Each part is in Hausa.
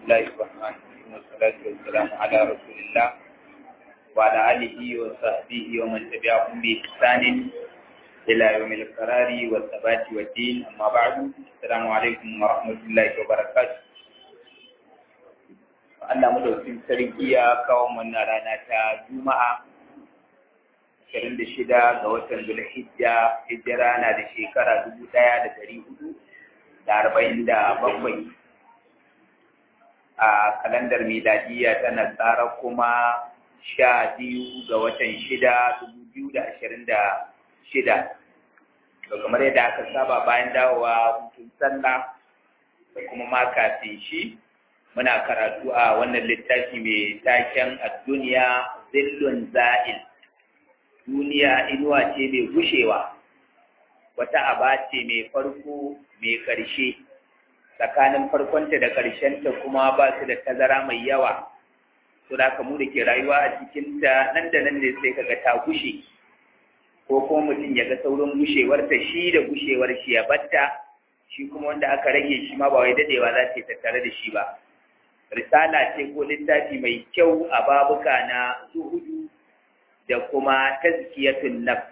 الله الرحمن الرحيم والصلاة والسلام على رسول الله وعلى آله وصحبه ومن تبعهم بإحسان إلى يوم القرار والثبات والدين أما بعد السلام عليكم ورحمة الله وبركاته Allah madaukin sarki ya kawo mana rana ta Juma'a 26 ga watan Zulhijja hijira na da shekara 1447 a kalandar miladiya tana tsara kuma sha biyu ga watan shida dubu biyu da ashirin da shida to kamar yadda aka saba bayan dawowa hutun sallah da kuma ma kafin shi muna karatu a wannan littafi mai taken a duniya zillun za'il duniya inuwa ce mai gushewa wata aba ce mai farko mai ƙarshe tsakanin farkonta da ƙarshenta kuma ba su da tazara mai yawa to da mu da ke rayuwa a cikinta nan da nan ne sai kaga ta gushe ko kuma mutum ya ga saurin gushewarta shi da gushewar shi ya batta shi kuma wanda aka rage shi ma ba wai dadewa za ta tattare da shi ba risala ce ko littafi mai kyau a babuka na zuhudu da kuma tazkiyatun nafs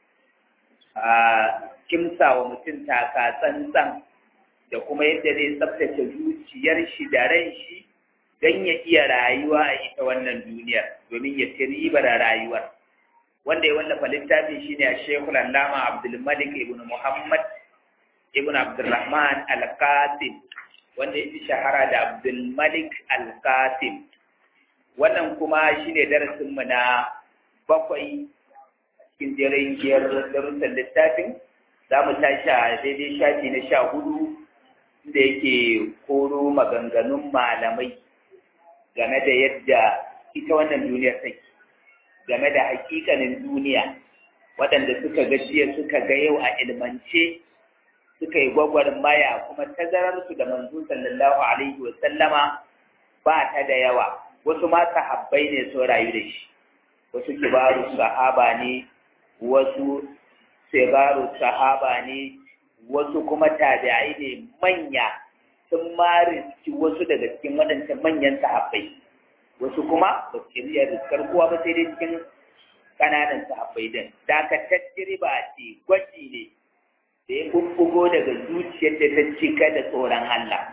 a kimsa wa mutum taka tsantsan da kuma yadda zai tsabtace zuciyar shi da ran shi don ya iya rayuwa a ita wannan duniyar domin ya ci ribar rayuwar wanda ya wallafa littafin shi ne a shekul allama abdulmalik ibn muhammad ibn abdulrahman al-qasim wanda ya fi shahara da abdulmalik al-qasim wannan kuma shi ne darasinmu na bakwai cikin jerin giyar darussan littafin za mu tashi a daidai shafi na sha hudu da yake koro maganganun malamai game da yadda ita wannan duniyar take game da hakikanin duniya waɗanda suka ga jiya suka ga yau a ilmance suka yi gwagwarmaya kuma tazararsu da manzo sallallahu alaihi wa sallama ba ta da yawa wasu ma sahabbai ne sun rayu da shi wasu kibaru sahaba ne wasu sigaru sahaba ne wasu kuma tabi'ai ne manya sun mariski wasu daga cikin waɗancan manyan sahabbai wasu kuma ba su iya riskar kowa ba sai dai cikin ƙananan sahabbai din dakatar ba ce gwaji ne da ya bubbugo daga zuciyar da ta cika da tsoron Allah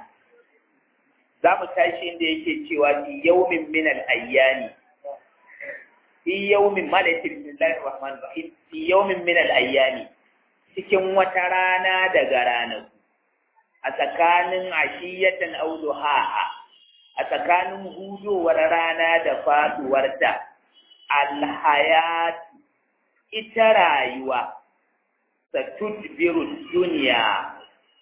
za mu tashi inda yake cewa fi yawmin min al-ayyami fi yawmin malaikin bismillahir rahmanir rahim fi yawmin min al-ayyami cikin wata rana daga ranaku a tsakanin ashiyatan auduhaha a tsakanin hudowar rana da faduwarta alhayat ita rayuwa satudbiru duniya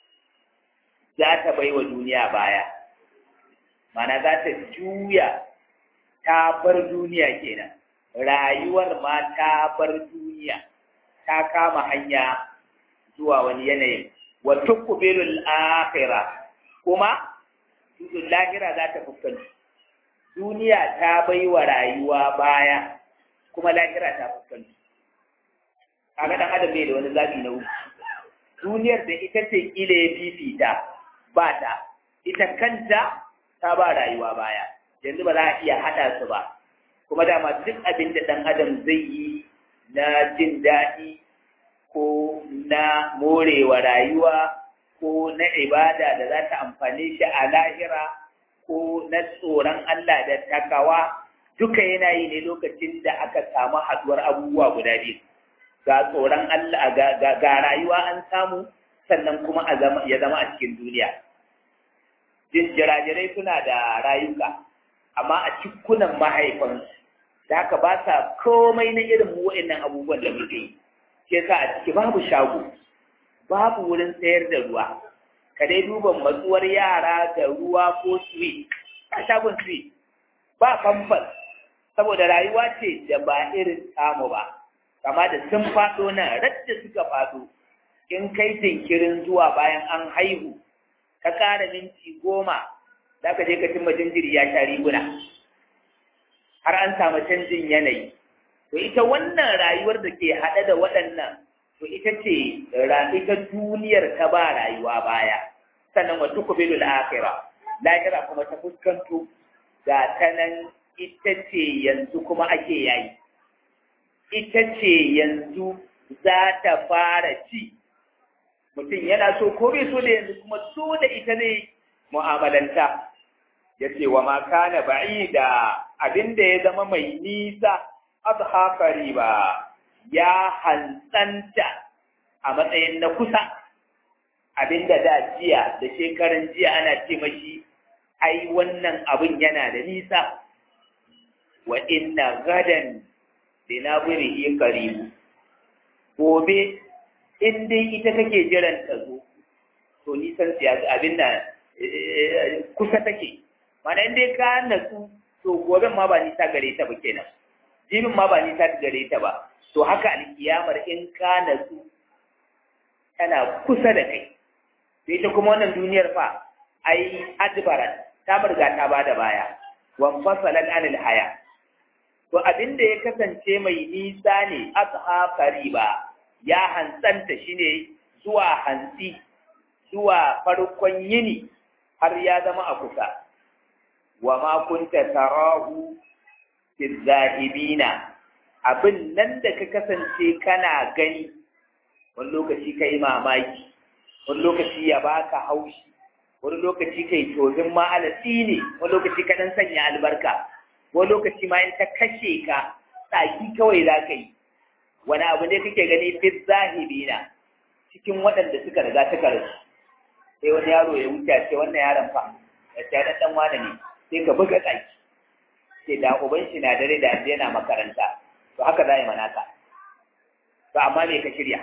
za ta bai wa duniya baya mana za ta juya ta bar duniya kenan rayuwar ma ta bar duniya ta kama hanya zuwa wani yanayin wa tuqbilul akhirah kuma tudun lahira za ta fuskanci duniya ta bai wa rayuwa baya kuma lahira ta fuskanci kaga dan adam bai da wani zabi na uku duniyar da ita ce kila ya fifita ba ta ita kanta ta ba rayuwa baya yanzu ba za a iya hada su ba kuma dama duk abin da dan adam zai yi na jin daɗi ko na morewa rayuwa ko na ibada da za ta amfane shi a lahira ko na tsoron Allah da takawa duka yana yi ne lokacin da aka samu haduwar abubuwa guda biyu ga tsoron Allah ga rayuwa an samu sannan kuma ya zama a cikin duniya jirajirai suna da rayuka amma a cikunan mahaifansu da haka ba sa komai na irin wa'annan abubuwan da muke yi ke sa a ciki babu shago babu wurin sayar da ruwa ka dai duba matsuwar yara da ruwa ko sweet a shagon sweet ba famfas saboda rayuwa ce da ba irin samu ba kama da sun faɗo nan radda suka faɗo in kai jinkirin zuwa bayan an haihu ka ƙara minti goma za ka je ka cimma jinjiri ya sha riguna har an samu canjin yanayi to ita wannan rayuwar da ke haɗe da waɗannan to ita ce ita duniyar ta ba rayuwa baya sannan wa tuqbilul akhirah lahira kuma ta fuskanto ga ta nan ita ce yanzu kuma ake yayi ita ce yanzu za ta fara ci mutum yana so ko bai so da yanzu kuma so da ita ne mu'amalanta ya ce wa maka na ba'i da abin da ya zama mai nisa azhafari ba ya hantsanta a matsayin na kusa abin da da jiya da shekaran jiya ana ce mashi ai wannan abin yana da nisa wa inna gadan linabirihi qaribu gobe in dai ita kake jiran ta zo to nisan siyasa abin da kusa take mana in dai ka natsu to goben ma ba nisa gare ta ba kenan jibin ma ba nisa gare ta ba to haka alkiyamar in ka natsu tana kusa da kai to ita kuma wannan duniyar fa ai adbaran ta burga ta bada baya wan fasalan anil haya to abin da ya kasance mai nisa ne asha ba ya hantsanta shine zuwa hantsi zuwa farkon yini har ya zama a kusa wa ma kunta tarahu fi zahibina abin nan da ka kasance kana gani wani lokaci kai mamaki wani lokaci ya baka haushi wani lokaci kai tozin ma alatsi ne wani lokaci ka dan sanya albarka wani lokaci ma in ta kashe ka tsaki kawai za ka yi wani abu ne kake gani fi zahibina cikin waɗanda suka riga suka rasu sai wani yaro ya wuce ce wannan yaron fa ya ce dan dan wani ne sai ka buga tsaki sai da uban shi na dare da yana makaranta to haka za yi manaka to amma me ka shirya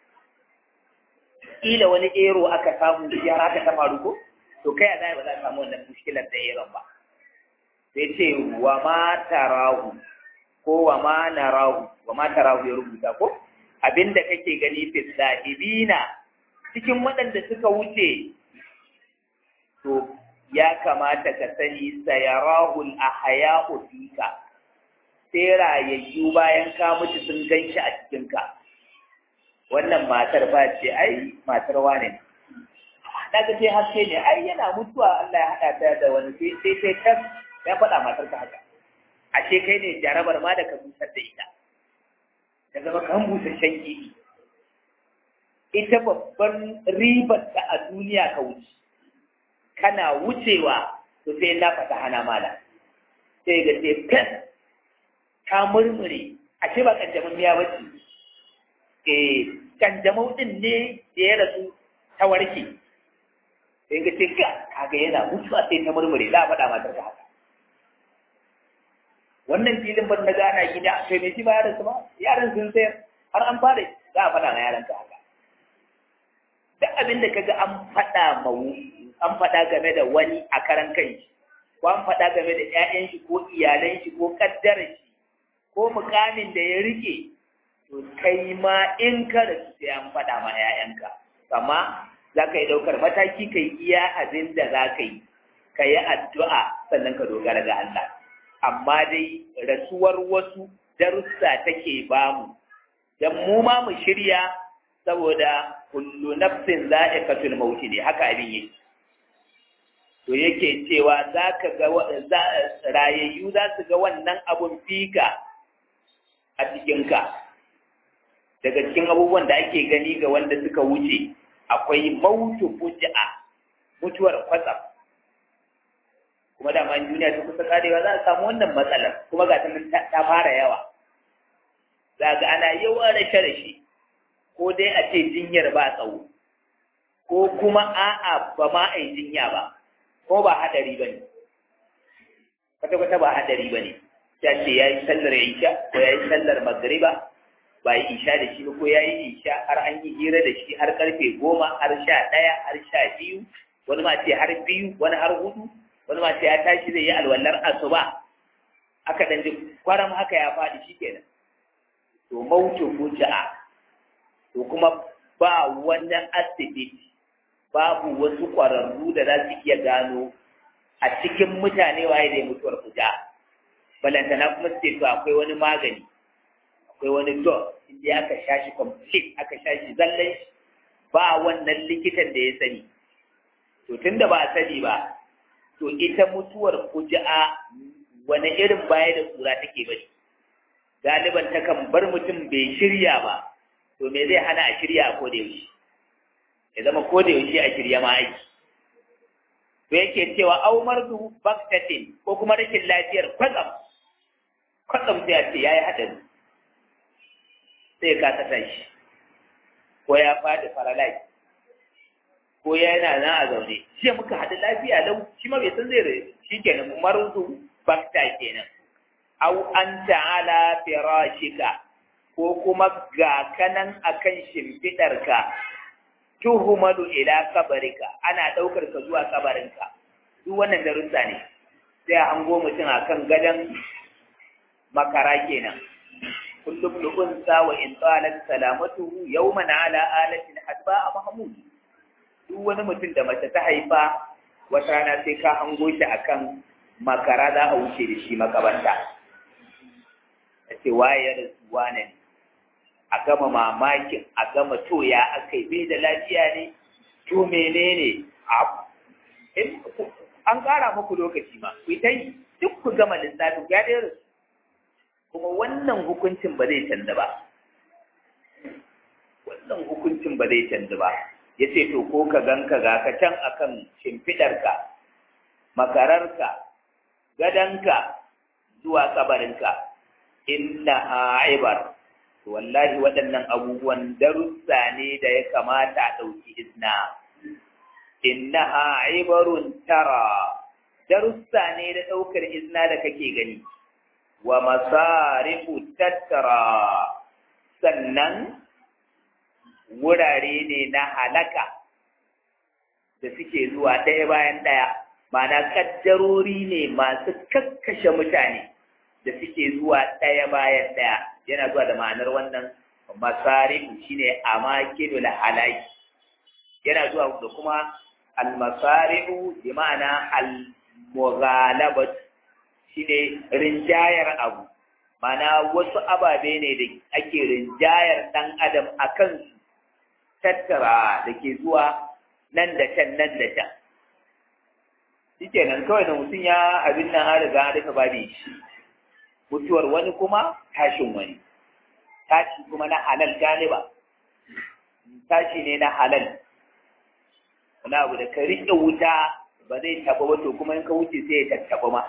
kila wani ero aka samu ya haka ta faru ko to kai a zai ba za a samu wannan mushkilar da eron ba sai ce wa ma tarahu ko wa ma narahu wa ma tarahu ya rubuta ko abinda kake gani fi sahibina cikin waɗanda suka wuce to ya kamata ka sani sayarahul ahya'u fika sai rayayyu bayan ka mutu sun ganshi a cikinka wannan matar ba ce ai matar wane ne na ga sai haske ne ai yana mutuwa Allah ya haɗa ta da wani sai sai sai tas ya faɗa matar ka haka ashe kai ne jarabar ma da ka busar da ita ta zama kan busasshen kifi ita babban ribar ta a duniya ka wuce kana wucewa to sai na fata hana mala sai ga sai fes ta murmure ashe ba kanjamin miya bace eh kanjamau din ne da ya rasu ta warke sai ga ce ka kaga yana mutuwa sai ta murmure za a faɗa matar ka haka wannan filin ban na gana gida sai mai shi ba yaran su ba yaran sun sayar har an fara za a faɗa na yaran ka haka duk abin da kaga an faɗa ma an faɗa game da wani a karan kai ko an faɗa game da ƴaƴan shi ko iyalan shi ko kaddarar shi ko mukamin da ya rike to kai ma in ka rasu sai an faɗa ma ƴaƴanka amma za ka yi ɗaukar mataki ka yi iya abin da za ka yi ka yi addu'a sannan ka dogara ga Allah amma dai rasuwar wasu darussa take bamu dan mu ma mu shirya saboda kullu nafsin za'iqatul maut ne haka abin yake to yake cewa zaka ga rayayyu za su ga wannan abun fika a cikin ka daga cikin abubuwan da ake gani ga wanda suka wuce akwai mautu fuj'a mutuwar kwatsam kuma da ma duniya ta kusa karewa za a samu wannan matsalar kuma ga ta ta fara yawa za ga ana yawan rashe-rashe ko dai a ce jinyar ba tsawo ko kuma a'a ba ma a yi jinya ba ko ba hadari ba ne kwata-kwata ba hadari ba ne ya ce ya yi sallar isha ko ya yi sallar magariba ba yi isha da shi ba ko ya yi isha har an yi hira da shi har karfe goma har sha ɗaya har sha biyu wani ma ce har biyu wani har hudu wani ma ce ya tashi zai yi alwallar asuba aka dan ji kwaram haka ya faɗi shi kenan to mautu fuja'a to kuma ba wani asibiti babu wasu ƙwararru da za su iya gano a cikin mutane waye da mutuwar fuja balantana kuma su to akwai wani magani akwai wani dog inda aka sha shi complete aka sha shi zallan ba wannan likitan da ya sani to tunda ba a sani ba to ita mutuwar kuja'a wani irin baya da kura take bari galiban takan bar mutum bai shirya ba to me zai hana a shirya a koda yaushe ya zama koda yaushe a shirya ma aiki to yake cewa au mardu baktatin ko kuma rashin lafiyar kwatsam kwatsam sai a ce yayi hadari sai ka ta tashi ko ya faɗi paralyze ko yana nan a zaune shi muka haɗu lafiya lau shi ma bai san zai rai shi kenan mardu bakta kenan au an ta'ala firashika ko kuma ga kanan akan shimfiɗarka tuhumalu ila kabarika ana ɗaukar ka zuwa kabarinka duk wannan darussa ne sai a hango mutum akan gadon makara kenan kullum lu'unsa wa in talat salamatuhu yawman ala alatin hadba mahmud duk wani mutum da mace ta haifa wata rana sai ka hango shi akan makara za a wuce da shi makabarta a ce waye ya rasu wane ne a gama mamakin a gama to ya aka bai da lafiya ne to menene an ƙara muku lokaci ma ku ta yi duk ku gama lissafin ya ɗaya rasu kuma wannan hukuncin ba zai canza ba wannan hukuncin ba zai canza ba ya ce to ko ka ganka ga ka can akan shimfiɗarka makararka gadonka zuwa kabarinka inna aibar wallahi waɗannan abubuwan darussa ne da ya kamata a ɗauki izna innaha ibarun tara darussa ne da ɗaukar izna da kake gani wa masarifu tattara sannan wurare ne na halaka da suke zuwa ɗaya bayan ɗaya ma'ana kaddarori ne masu kakkashe mutane da suke zuwa ɗaya bayan ɗaya yana zuwa da ma'anar wannan masarifu shine amakinul halaki yana zuwa da kuma almasari'u bi ma'ana al-mughalabat shine rinjayar abu mana wasu ababe ne da ake rinjayar dan adam akan su tattara da ke zuwa nan da can nan da can shikenan kawai da mutum ya abin nan an riga an rufe babu shi mutuwar wani kuma tashin wani tashi kuma na halal galiba tashi ne na halal wani abu da ka riƙe wuta ba zai taɓa wato kuma in ka wuce sai ya tattaɓa ma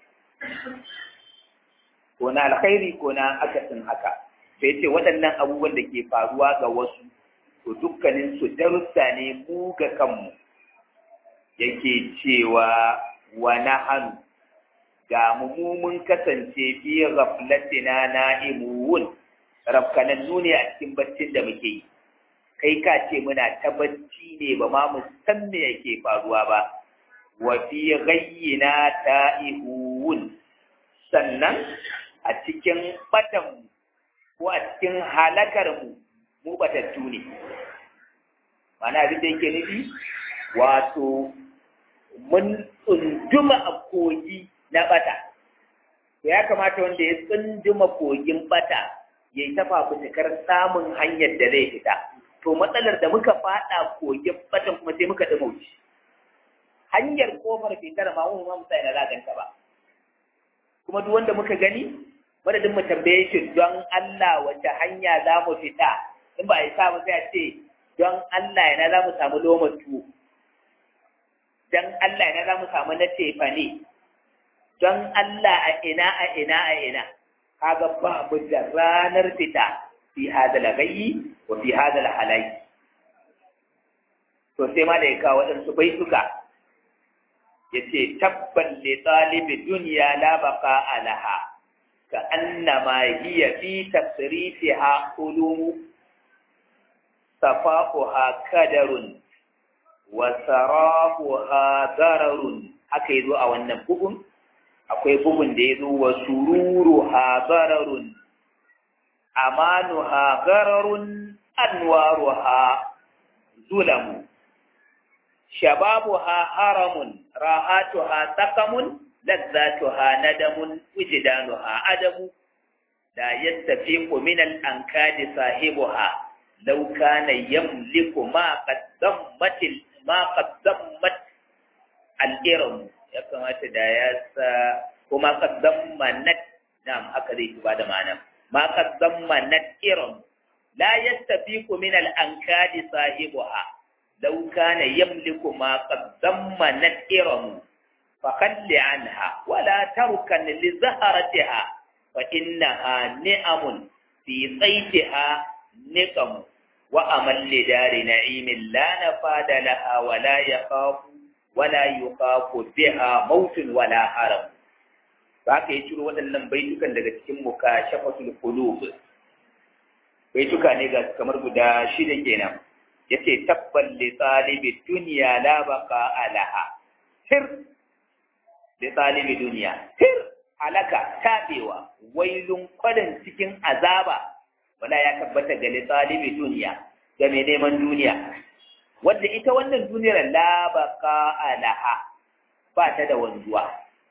ko na alkhairi ko na akasin haka sai ce waɗannan abubuwan da ke faruwa ga wasu to dukkanin su darussa ne mu ga kanmu yake cewa wa nahanu ga mu mun kasance fi ghaflatina na'imun rafkanannu ne a cikin baccin da muke yi kai ka ce muna ta bacci ne ba ma mu san me yake faruwa ba wa fi ghayyina ta'ihun sannan a cikin batan ko a cikin halakar mu mu batattu ne mana abin da yake nufi wato mun tsunduma a kogi na bata ya kamata wanda ya tsunduma kogin bata ya yi ta fafutukar samun hanyar da zai fita to matsalar da muka fada kogin batan kuma sai muka dama wuce hanyar kofar fitar ma mu ma musa ina zaganta ba kuma duk wanda muka gani madadin mu tambaye shi don Allah wace hanya za mu fita in ba a yi sa mu sai a ce don Allah ina za mu samu loma tuwo don Allah ina za mu samu na tefa ne don Allah a ina a ina a ina kaga babu da ranar fita fi hadal gayyi wa fi hadal halai to sai ma da ya kawo waɗansu baituka ya ce tabban li talibi duniya la baqa alaha ka annama hiya fi tasrifiha ulumu safaquha kadarun wa sarahuha dararun haka yazo a wannan bugun akwai bugun da yazo wa sururuha dararun amanuha gararun anwaruha zulamu shababuha haramun rahatuha sakamun lazzatuha nadamun wijdanuha adamu la yastafiqu min al-ankadi sahibuha law kana yamliku ma qaddammat ma qaddamat al-iram ya kamata da ya sa kuma qaddamanat na'am haka zai ba da ma'ana ma qaddamanat iram la yastafiqu min al-ankadi sahibuha law kana yamliku ma qaddamanat iram فخل عنها ولا تركن لزهرتها فإنها نعم في صيتها نقم وأمل لدار نعيم لا نفاد لها ولا يخاف ولا يخاف بها موت ولا هرم haka ya ciro waɗannan baitukan daga cikin muka shafatul qulub baituka ne ga kamar guda shida kenan yace tabbal li talibi dunya la baqa alaha sir li talibi dunya sir alaka tabewa wailun kwadin cikin azaba wala ya tabbata ga talibi duniya ga mai neman duniya wanda ita wannan duniyar la baqa alaha ba ta da wanzuwa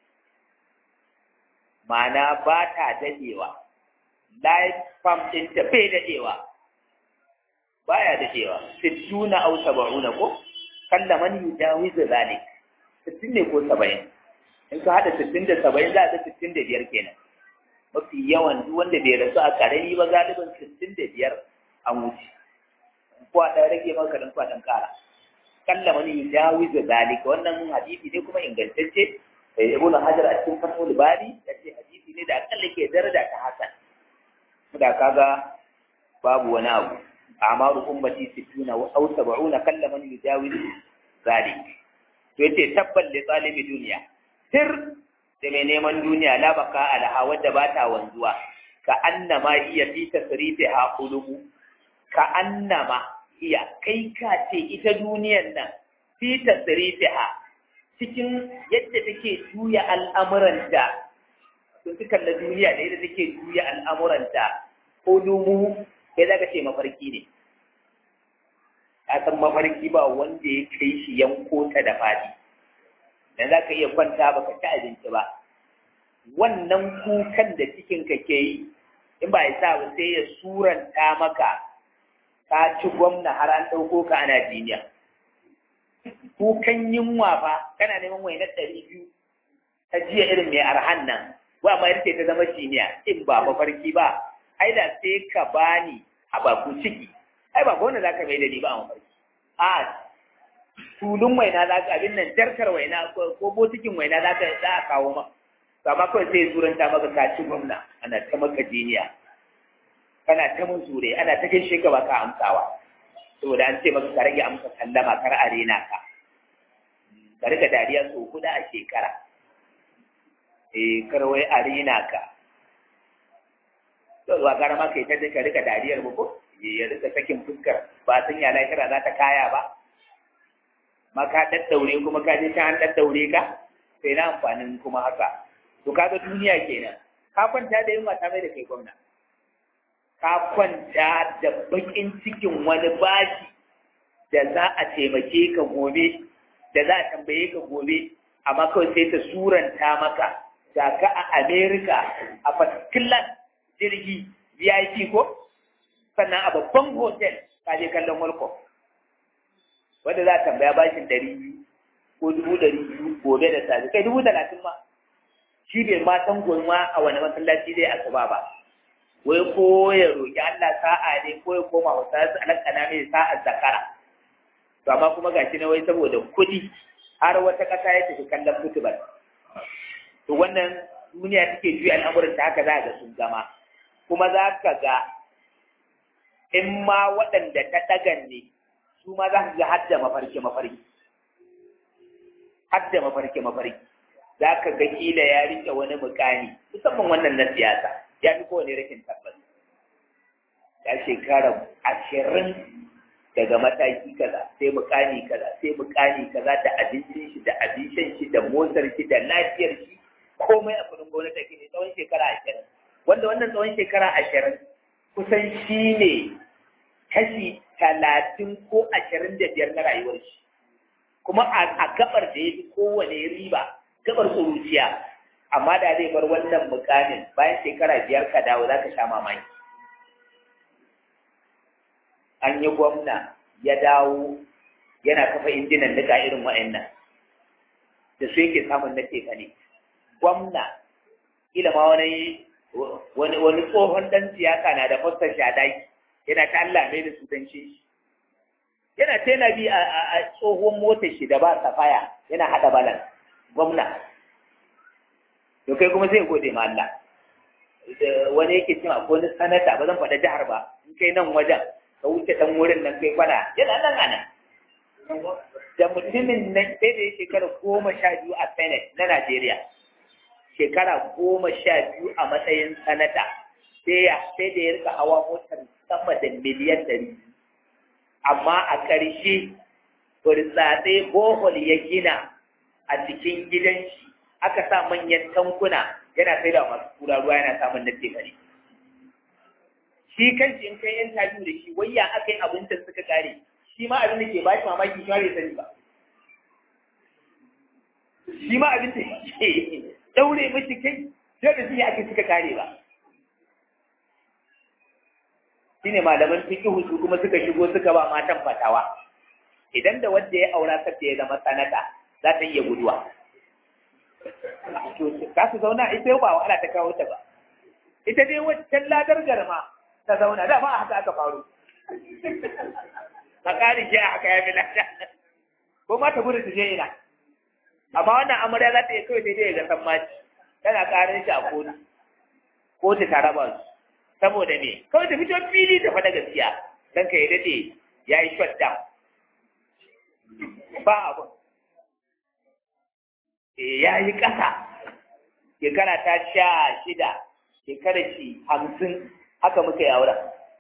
ma'ana ba ta dadewa life farm din ta bai dadewa baya dadewa sittuna aw sab'una ko kalla man yujawizu zalik sittin ne ko saba'in in ka hada sittin da saba'in za a ga sittin da biyar kenan mafi yawan duk wanda bai rasu a karami ba galibin sittin da biyar an wuce ko a ɗan rage maka dan kwa ɗan ƙara kalla mani yujawizu zalika wannan hadisi ne kuma ingantacce eh ibnu hajar a cikin fathul bari yace hadisi ne da akalla ke daraja ta hasan da kaga babu wani abu amaru ummati sittuna wa aw sab'una kalla man yujawizu zalik to yace tabbal li talibi duniya sir da mai neman duniya la baka alaha wadda ba ta wanzuwa ka annama iya fi tasrifiha qulubu ka annama iya kai ka ce ita duniyar nan fi tasrifiha cikin yadda take juya al'amuranta sun fi kalla duniya da yadda take juya al'amuranta qulubu sai zaka ce mafarki ne ka san mafarki ba wanda ya kai shi yanko ta da fadi dan za ka iya kwanta ba ka ci abinci ba wannan kukan da cikinka ke yi in ba ya sa ba sai ya suranta maka ka ci gwamna har an ɗauko ka ana jiniya kukan yunwa fa kana neman wainar ɗari biyu ta jiya irin mai arhan nan wa ma yarce ta zama jiniya in ba mafarki ba ai da sai ka bani a baku ciki ai ba gwamna za ka mai da ni ba a mafarki a tulun waina za ka abin nan jarkar waina ko botikin waina za ka za a kawo ma amma kawai sai turanta maka ka ci gwamna ana ta maka jiniya kana ta mun zure ana ta gaishe ka ba ka amsawa saboda an ce maka ka rage amsa sallama kar a rena ka ka rika dariya so kuda a shekara eh kar wai a rena ka to ba gara ma kai ta ka rika dariyar ba ko ya rika sakin fuskar ba san ya lahira za ta kaya ba ma ka daddaure kuma ka je can an daddaure ka sai na amfanin kuma haka to kaga duniya kenan ka kwanta da yunwa ta mai da kai gwamna ka kwanta da bakin cikin wani bashi da za a taimake ka gobe da za a tambaye ka gobe amma kawai sai ta suranta maka ga ka a America a fasikilan jirgi VIP ko sannan a babban hotel ka je kallon World Cup wanda za a tambaya bashin ɗari biyu ko dubu ɗari biyu gobe da safe kai dubu talatin ma shi bai ma san gulma a wani masallaci zai asuba ba wai ko ya roƙi Allah sa'a ne ko ya koma wa sa'a alakana mai sa'a zakara to amma kuma gashi na wai saboda kuɗi har wata ƙasa ya tafi kallon football to wannan duniya take juya al'amuran ta haka za ga sun zama kuma za ka ga in ma waɗanda ta ɗagan ne su ma za ka ga hadda mafarki mafarki hadda mafarki mafarki za ka ga kila ya rike wani mukami musamman wannan na siyasa ya fi kowane rikin tabbas ya shekara ashirin daga mataki kaza sai mukami kaza sai mukami kaza da abincin shi da abincin shi da motar shi da lafiyar shi komai a kudin gwamnati ke ne tsawon shekara ashirin wanda wannan tsawon shekara ashirin kusan shi ne kashi talatin ko ashirin da biyar na rayuwar shi kuma a gabar da ya fi kowane riba gabar tsoruciya amma da zai bar wannan mukamin bayan shekara biyar ka dawo za ka sha mamaki an yi gwamna ya dawo yana kafa injinan nika irin wa'annan da su yake samun na tefa ne gwamna kila ma wani wani wani tsohon dan siyasa na da fastar shadaki yana ta Allah mai da su dan shi yana ta yana bi a tsohon motar shi da ba safaya yana hada balan gwamna to kai kuma sai gode ma Allah wani yake cewa akwai wani sanata ba zan faɗa jihar ba in kai nan wajen ka wuce dan wurin nan kai kwana yana nan ana da mutumin nan sai da ya shekara goma sha biyu a senate na Najeriya shekara goma sha biyu a matsayin sanata sai ya sai da ya rika hawa motar sama da miliyan ɗari amma a ƙarshe burtsatse bohol ya gina a cikin gidan shi aka sa manyan tankuna yana sai da masu kura ruwa yana samun na tefari shi kanshi in kai interview da shi wayya aka yi abin da suka kare shi ma abin da ke ba shi mamaki shi ma bai sani ba shi ma abin da ke daure mashi kai sai da shi ake suka kare ba shine malaman fiqh su kuma suka shigo suka ba matan fatawa idan da wanda ya aura ta ya zama sanata za ta iya guduwa to ka su zauna ita ba wahala ta kawo ta ba ita dai wancan ladar garma ta zauna da ba a haka aka faru a ƙarin ke a haka ya fi lada ko ma ta gudu ta je ina amma wannan amarya za ta iya kawai daidai ga sammaci tana ƙarin shi a kotu kotu ta raba su saboda me kawai ta fito fili ta faɗa gaskiya don ka yi daɗe ya yi shut down ba abun ya yi ƙasa shekara ta sha shida shekara shi hamsin haka muka yi auren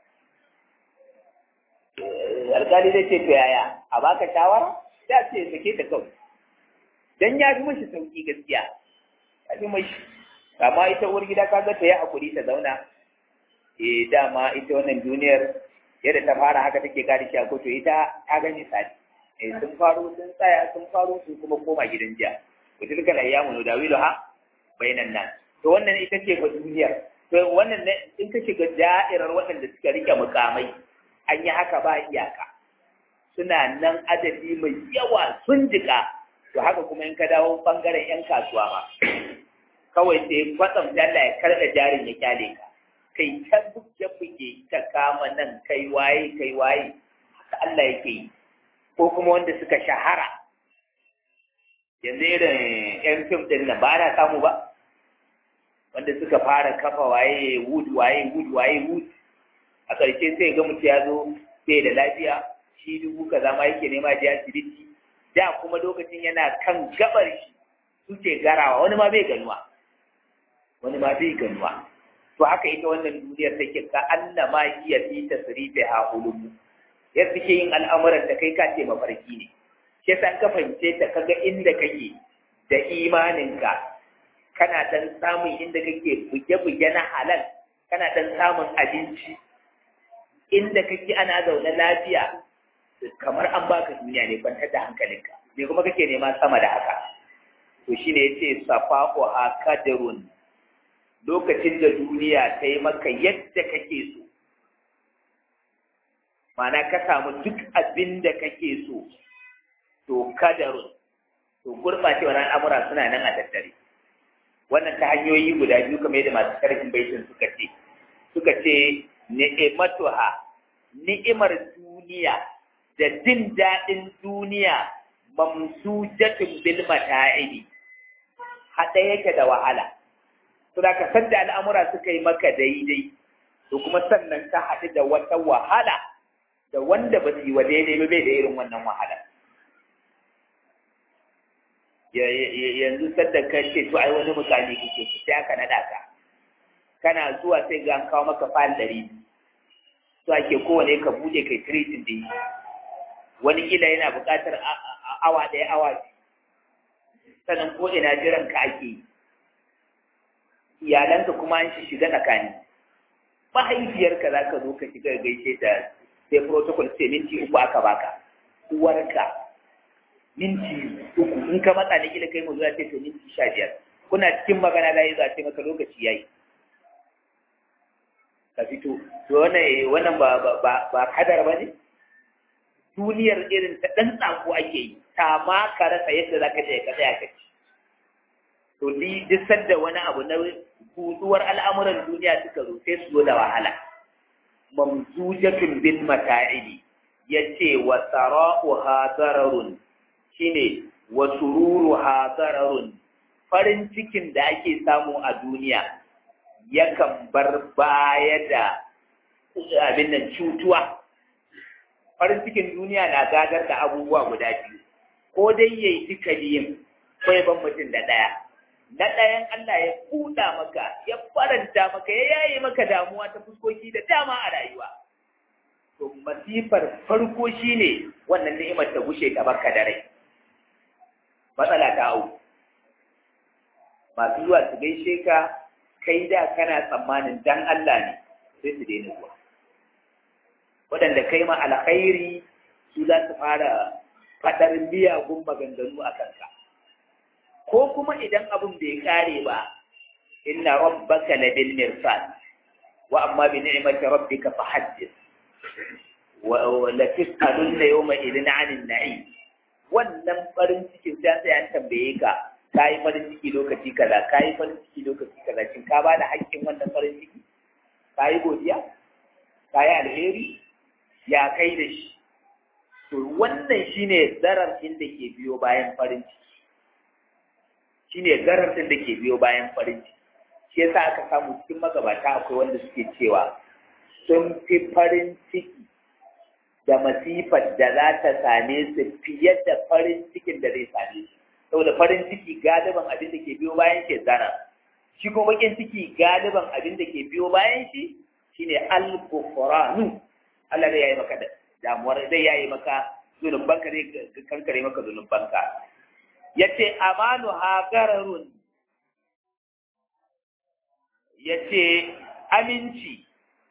alƙali zai ce to yaya a baka shawara ya ce sake ta kawai dan ya fi mashi sauƙi gaskiya ya fi mashi amma ita uwar gida ka ga ta yi hakuri ta zauna eh dama ita wannan duniyar yadda ta fara haka take kare shi a kotu ita ta gani sadi eh sun faro sun tsaya sun faro sun kuma koma gidan jiya wa tilkal ayyamu nudawiluha bainan nas to wannan ita ce ga duniyar to wannan in ka shiga da'irar waɗanda suka rike mukamai an yi haka ba iyaka suna nan adadi mai yawa sun jika to haka kuma in ka dawo bangaren yan kasuwa ma kawai sai kwatsam dalla ya karɓa jarin ya kyale ka kai ta buge buge ta kama nan kai waye kai waye haka Allah yake yi ko kuma wanda suka shahara yanzu irin yan fim din nan ba na samu ba wanda suka fara kafa waye wood waye wood waye wood a ƙarshe sai ga mutum ya zo bai da lafiya shi dubu kaza ma yake nema je asibiti da kuma lokacin yana kan gabar shi suke garawa wani ma bai ganuwa wani ma bai ganuwa to haka ita wannan duniyar take ka Allah ma iya fi tasrifi ha ulumu ya suke yin al'amuran da kai ka ce mafarki ne shi yasa ka fahimce ta kaga inda kake da imaninka kana dan samun inda kake buge-buge na halal kana dan samun abinci inda kake ana zaune lafiya kamar an baka duniya ne kwantar da hankalinka me kuma kake nema sama da haka to shine yace safaqu akadirun lokacin da duniya ta yi maka yadda kake so mana ka samu duk abin da kake so to kadarun to gurbacewar al'amura suna nan a tattare wannan ta hanyoyi guda biyu kamar yadda masu karfin baitin suka ce suka ce ni'imatuha ni'imar duniya da jin daɗin duniya mamsujatun bil mata'ibi haɗa yake da wahala to da ka san da al'amura suka yi maka daidai to kuma sannan ka haɗu da wata wahala da wanda ba su yi wa daidai ba bai da irin wannan wahala yanzu sadda ka ce to ai wani mukami kake ki sai aka naɗa ka kana zuwa sai ga an kawo maka fayil ɗari to ake kowane ka buɗe kai tiritin da yi wani kila yana buƙatar awa ɗaya awa sannan ko ina jiran ka ake yi iyalanka kuma an shiga tsakani mahaifiyarka za ka zo ka shiga gaishe ta sai protocol sai minti uku aka baka uwarka minti uku in ka matsa ne kila kai mu zuwa ce to minti sha biyar kuna cikin magana da yi za ce maka lokaci yayi ka fito to wannan wannan ba ba ba kadar ba ne duniyar irin ta dan tsako ake yi ta ma ka rasa yadda zaka je ka tsaya ka ci to ni duk sanda wani abu na kuduwar al'amuran duniya suka zo sai su zo da wahala mamzujatun bil mata'ibi yace wa sara'uha dararun shine wa sururuha dararun farin cikin da ake samu a duniya yakan bar baya da abin nan cutuwa farin cikin duniya na gadar da abubuwa guda biyu ko dai yayi duka biyun ko ya ban mutum da ɗaya na ɗayan Allah ya kuɗa maka ya faranta maka ya yaye maka damuwa ta fuskoki da dama a rayuwa to masifar farko shine wannan ni'imar ta gushe ta baka da rai matsala ta au masu zuwa su gaishe ka kai da kana tsammanin dan Allah ne sai su daina zuwa waɗanda kai ma alkhairi su za su fara faɗar miyagun maganganu a kanka ko kuma idan abin bai kare ba inna rabbaka labil mirsad wa amma bi ni'mati rabbika fahaddith wa la tus'alunna yawma idhin 'anil na'im wannan farin cikin sai sai an tambaye ka kai farin ciki lokaci kaza kai farin ciki lokaci kaza shin ka bada haƙƙin wannan farin ciki kai godiya kai alheri ya kai da shi to wannan shine zarar inda ke biyo bayan farin ciki shine garartin da ke biyo bayan farin ciki shi yasa aka samu cikin magabata akwai wanda suke cewa sun fi farin ciki da masifar da za ta same su fiye da farin cikin da zai same su saboda farin ciki galiban abin da ke biyo bayan shi zara shi kuma bakin ciki galiban abin da ke biyo bayan shi shine al-ghufranu Allah zai yayi maka damuwar zai yayi maka zunubanka zai kankare maka zunubanka yace amanu hagararun yace aminci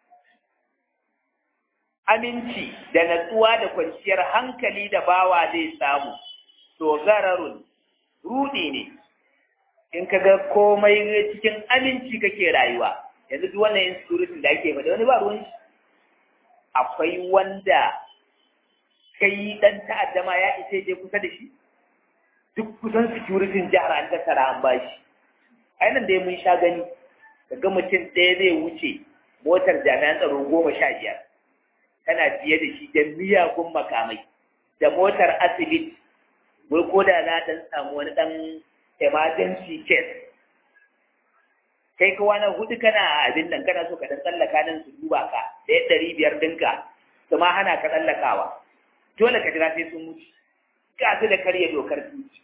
aminci da natsuwa da kwanciyar hankali da bawa zai samu to gararun rudi ne in ka ga komai cikin aminci kake rayuwa yanzu duk wannan insecurity da ake faɗa wani ba ruwan shi akwai wanda kai dan ta'adda ma ya isa je kusa da shi duk kusan security jihar an tattara an bashi ainihin da mun sha gani daga mutum ɗaya zai wuce motar jami'an tsaro goma sha biyar tana biye da shi da miyagun makamai da motar asibiti wai ko da za ta samu wani ɗan emergency case kai ka wani hudu kana abin nan kana so ka dan tsallaka nan su duba ka da ya ɗari biyar ɗinka su ma hana ka tsallakawa dole ka jira sai sun mutu ga su da karya dokar tuki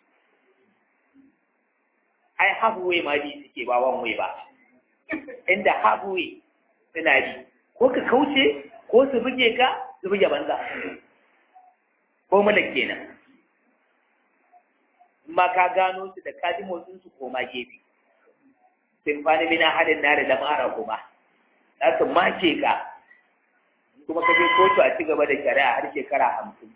ai halfway ma bi suke ba one way ba inda halfway suna bi ko ka kauce ko su buge ka su buge banza ko mana kenan ma ka gano su da kaji motsin su koma gefe sun fani mina hadin na da lamara kuma za su make ka kuma ka je kotu a ci gaba da shari'a har shekara hamsin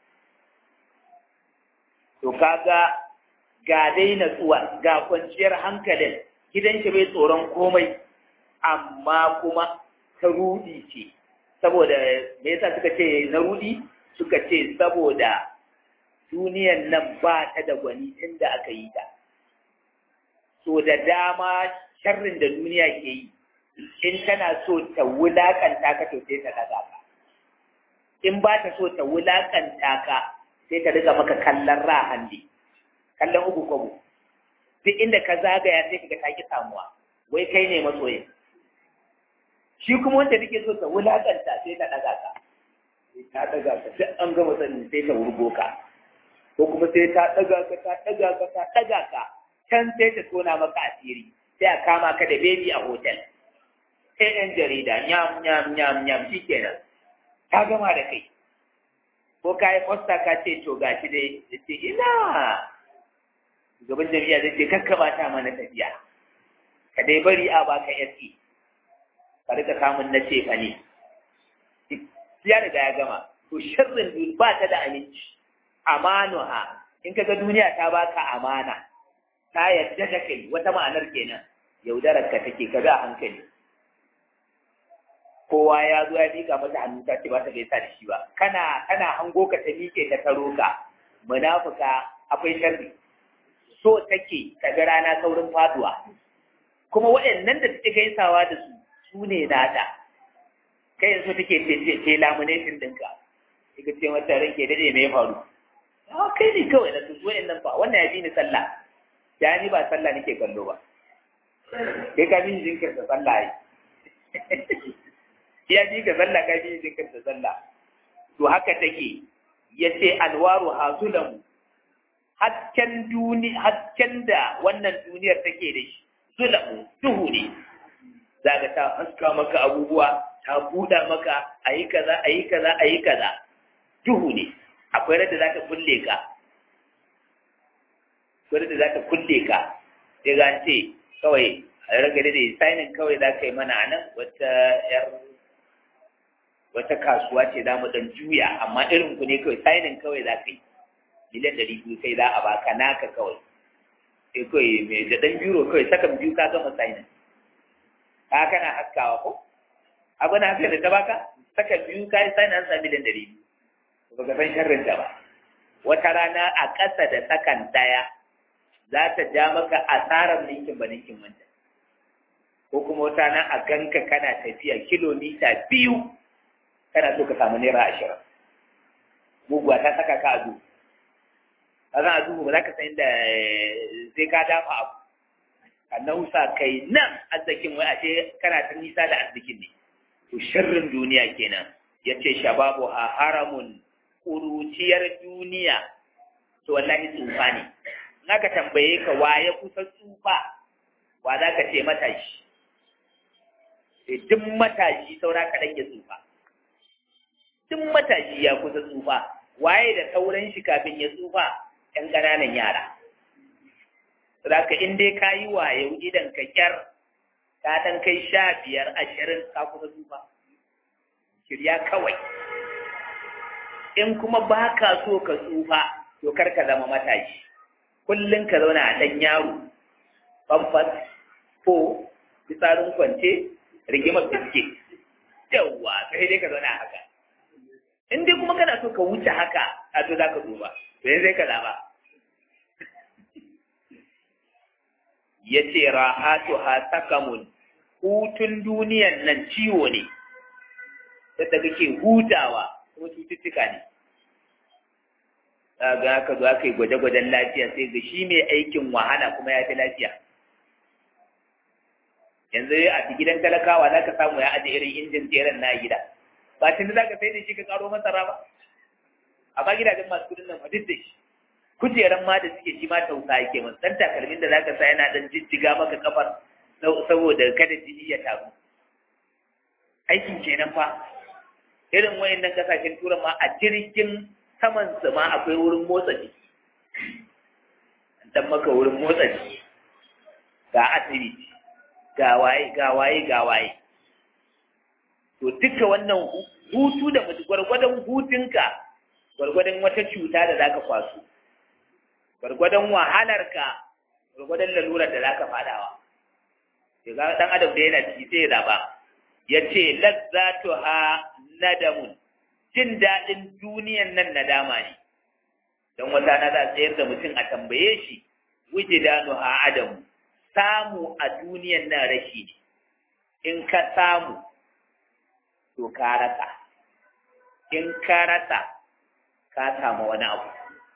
to kaga ga dai natsuwa ga kwanciyar hankalin gidan shi bai tsoron komai amma kuma ta rudi ce saboda me yasa suka ce na rudi suka ce saboda duniyan nan ba ta da gwani tun da aka yi ta so da dama sharrin da duniya ke yi in tana so ta wulakanta ka to sai ta daga ka in ba ta so ta wulakanta ka sai ta riga maka kallon rahandi kallon uku kwabo duk inda ka zagaya sai ka ga ki samuwa wai kai ne masoyin shi kuma wanda take so ta wulakanta sai ta daga ka sai ta daga ka duk an gama sanin sai ta wurgo ka ko kuma sai ta daga ka ta daga ka ta daga ka can sai ta tona maka asiri sai a kama ka da bebi a hotel sai yan jarida nyam nyam nyam nyam shikenan ta gama da kai ko ka yi fosta ka ce to gashi dai da ce ina gaban jami'a zai ce kakkaba ta mana tafiya ka dai bari a baka yasi ka rika samun na ce ne ya riga ya gama to sharrin duniya ba ta da aminci amanuha in kaga duniya ta baka amana ta yadda da kai wata ma'anar kenan yaudarar ka take ka ga hankali kowa ya zo ya mika mata hannu ta ce ba ta gaisa da shi ba kana kana hango ka ta mike ta taro ka munafuka akwai sharri so take ta ga rana saurin faduwa kuma waɗannan da take gaisawa da su su ne nata kai yanzu take ce lamination ɗinka ika ce mata rake dade me ya faru a kai ne kawai na tutu waɗannan ba wannan ya bi ni sallah ya ni ba sallah nake kallo ba kai ka bi jinkirta sallah yi ya bi ka sallah ka bi jinkirta sallah to haka take yace alwaru hazulamu hasken duni hasken da wannan duniyar take da shi zulamu duhu ne zaka ta haska maka abubuwa ta buɗa maka ayi kaza ayi kaza ayi kaza duhu ne akwai rada zaka kulle ka akwai rada zaka kulle ka sai ga ce kawai a ragare da signing kawai za ka yi mana nan wata yar wata kasuwa ce za mu dan juya amma irin ku ne kawai signing kawai za ka yi miliyan ɗari biyu kai za a baka naka kawai sai kawai mai da ɗan biro kawai sakan biyu ka gama signing ka kana haskawa ko abu na haska da ta baka sakan biyu ka yi signing an sa miliyan ɗari biyu ba ka san sharrin ta ba wata rana a ƙasa da sakan ɗaya za ta ja maka asarar ninkin ba ninkin wanda ko kuma wata rana a ganka kana tafiya kilomita biyu kana so ka samu naira ashirin muguwa ta saka ka a duhu a zan a duhu ba za ka san inda sai ka dafa abu ka nausa kai nan arzikin wai ashe kana ta nisa da arzikin ne to sharrin duniya kenan ya ce shababu a haramun ƙuruciyar duniya to wallahi tsufa ne in aka tambaye ka wa ya kusa tsufa wa za ka ce matashi duk matashi saura kaɗan ya tsufa duk matashi ya kusa tsufa waye da sauran shi kafin ya tsufa ‘yan ƙananan yara Saka in dai ka yi wayo idan ka kyar ka ɗan kai sha biyar ashirin ka kusa tsufa shirya kawai in kuma ba ka so ka tsufa to kar ka zama matashi kullum ka zauna a ɗan yaro famfas ko fitsarin kwance rigimar biskit yawwa sai dai ka zauna haka in dai kuma kana so ka wuce haka a to za ka duba to yanzu sai ka zaba ya ce rahatu ha sakamun hutun duniyan nan ciwo ne yadda kake hutawa kuma cututtuka ne ga haka zo aka yi gwaje-gwajen lafiya sai ga shi mai aikin wahala kuma ya fi lafiya yanzu a gidan talakawa za ka samu ya aje irin injin tseren na gida ba tun za ka sai da shi ka karo masara ba amma gidajen masu kudin nan duk da shi kujeran ma da suke shi ma tausa yake masu dan takalmin da za ka sa yana dan jijjiga maka kafar saboda kada jini ya taru aikin kenan fa irin wayannan kasashen turan ma a jirgin saman su ma akwai wurin motsa jiki dan maka wurin motsa jiki ga asibiti ga waye ga waye ga waye to duka wannan hutu da mutu gwargwadon hutunka gwargwadon wata cuta da zaka kwaso gwargwadon wahalarka gwargwadon lalurar da zaka fadawa to ga dan adam da yana ciki sai ya zaba yace lazzatuha nadamun jin dadin duniyan nan nadama ne dan wata na za tsayar da mutum a tambaye shi wujidanuha adamu samu a duniyan nan rashi ne in ka samu to ka rasa in ka rasa ka samu wani abu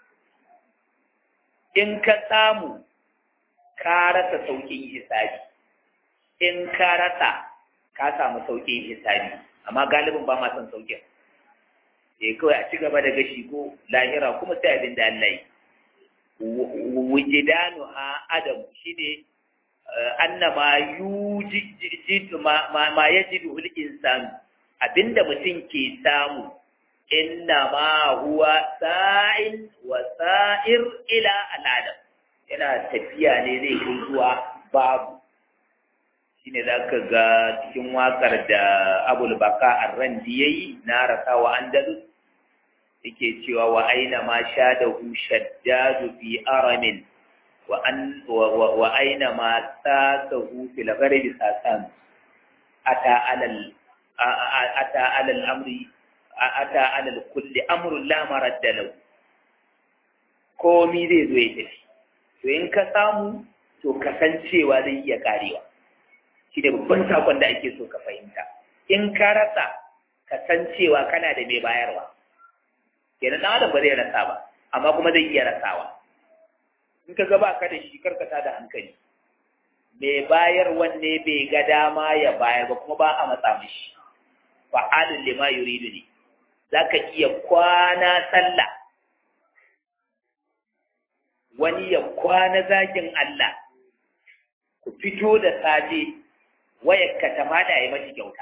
in ka samu ka rasa sauƙin hisabi in ka rasa ka samu sauƙin hisabi amma galibin ba ma son sauƙin eh kawai a ci gaba da gashi ko lahira kuma sai abin da Allah yi wujidanu ha adam shine annama yujid ma ma yajidu al insanu abinda mutum ke samu inna ma huwa sa'in wa sa'ir ila al'adam yana tafiya ne zai kai zuwa babu shine zaka ga cikin wakar da Abul Baka Ar-Randi yayi na rasa wa Andalus yake cewa wa aina ma shadahu shaddadu fi aramin wa an wa aina ma sasahu fil gharibi sasan ata alal ata alal amri ata alal kulli amrun la maradda lahu komi zai zo ya tafi to in ka samu to kasancewa zai iya karewa shi da babban sakon da ake so ka fahimta in ka rasa kasancewa kana da mai bayarwa kenan dan adam ba zai rasa ba amma kuma zai iya rasawa in ka ga ba ka da shi karkata da hankali mai bayar wanne bai ga dama ya bayar ba kuma ba a matsa mishi fa'alun lima yuridu ne za ka iya kwana sallah wani ya kwana zagin Allah ku fito da safe wayar ka ta mada ya mashi kyauta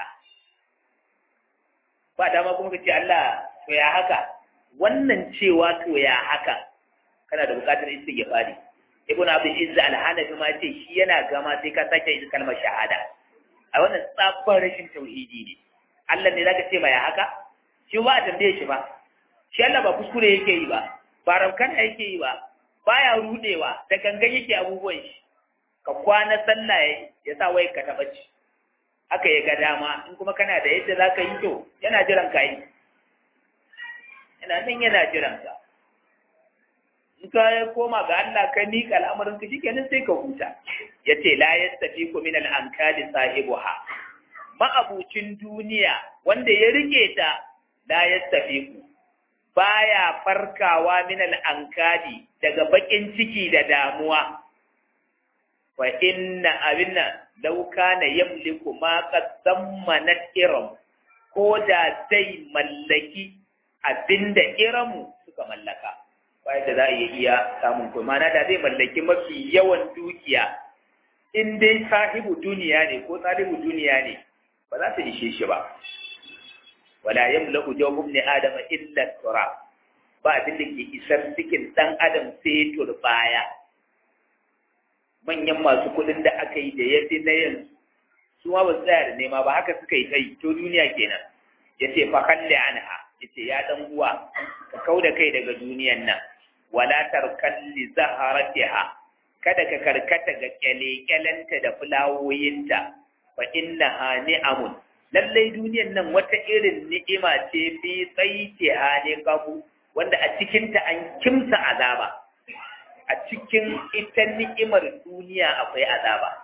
ba dama kuma ka ce Allah to ya haka wannan cewa to ya haka kana da bukatar istighfari ibn abdul izza al-hanafi ma ce shi yana gama sai ka sake yin kalmar shahada a wannan tsabbar rashin tauhidi ne Allah ne zaka ce ma ya haka shi ba a tambaye shi ba shi Allah ba kuskure yake yi ba ba raukana yake yi ba baya rudewa da gangan yake abubuwan shi ka kwana sallah ya sa wai ka taba ci haka ya ga dama in kuma kana da yadda zaka yi to yana jiran ka yi yana nan yana jiran ka in ka koma ga Allah ka miƙa al'amarin ka shikenan sai ka huta yace la yastafiku min al-ankali sahibuha ma'abucin duniya wanda ya rike ta la yastafiku baya farkawa min al-ankali daga bakin ciki da damuwa wa inna abinna law kana yamliku ma qaddamanat iram ko da zai mallaki abinda iramu suka mallaka bayan da za a iya samun kuma mana da zai mallaki mafi yawan dukiya in dai sahibu duniya ne ko sahibu duniya ne ba za su ishe shi ba wala yamlaku jawbun ni adam illa turab ba abin da ke isar cikin dan adam sai turbaya manyan masu kudin da aka yi da yafi na yanzu su ma ba su tsaya da nema ba haka suka yi ta yi to duniya kenan yace fa kalli anha yace ya dan uwa ka kauda kai daga duniyan nan wala tarkan li zaharatiha kada ka karkata ga kyale-kyalenta da fulawoyinta fa innaha ni'amun lallai duniyan nan wata irin ni'ima ce bi tsaitiha ne kafu wanda a cikinta an kimsa azaba a cikin ita ni'imar duniya akwai azaba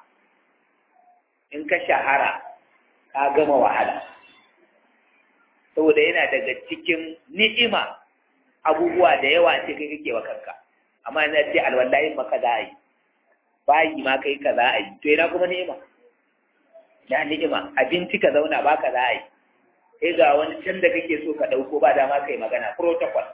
in ka shahara ka gama wahala saboda yana daga cikin ni'ima abubuwa da yawa ce kai kake wa kanka amma yana ce alwallahi maka za a yi bayi ma kai ka za a yi to yana kuma ni'ima na ni'ima abinci ka zauna ba ka za a yi sai ga wani can da kake so ka ɗauko ba dama kai magana protocol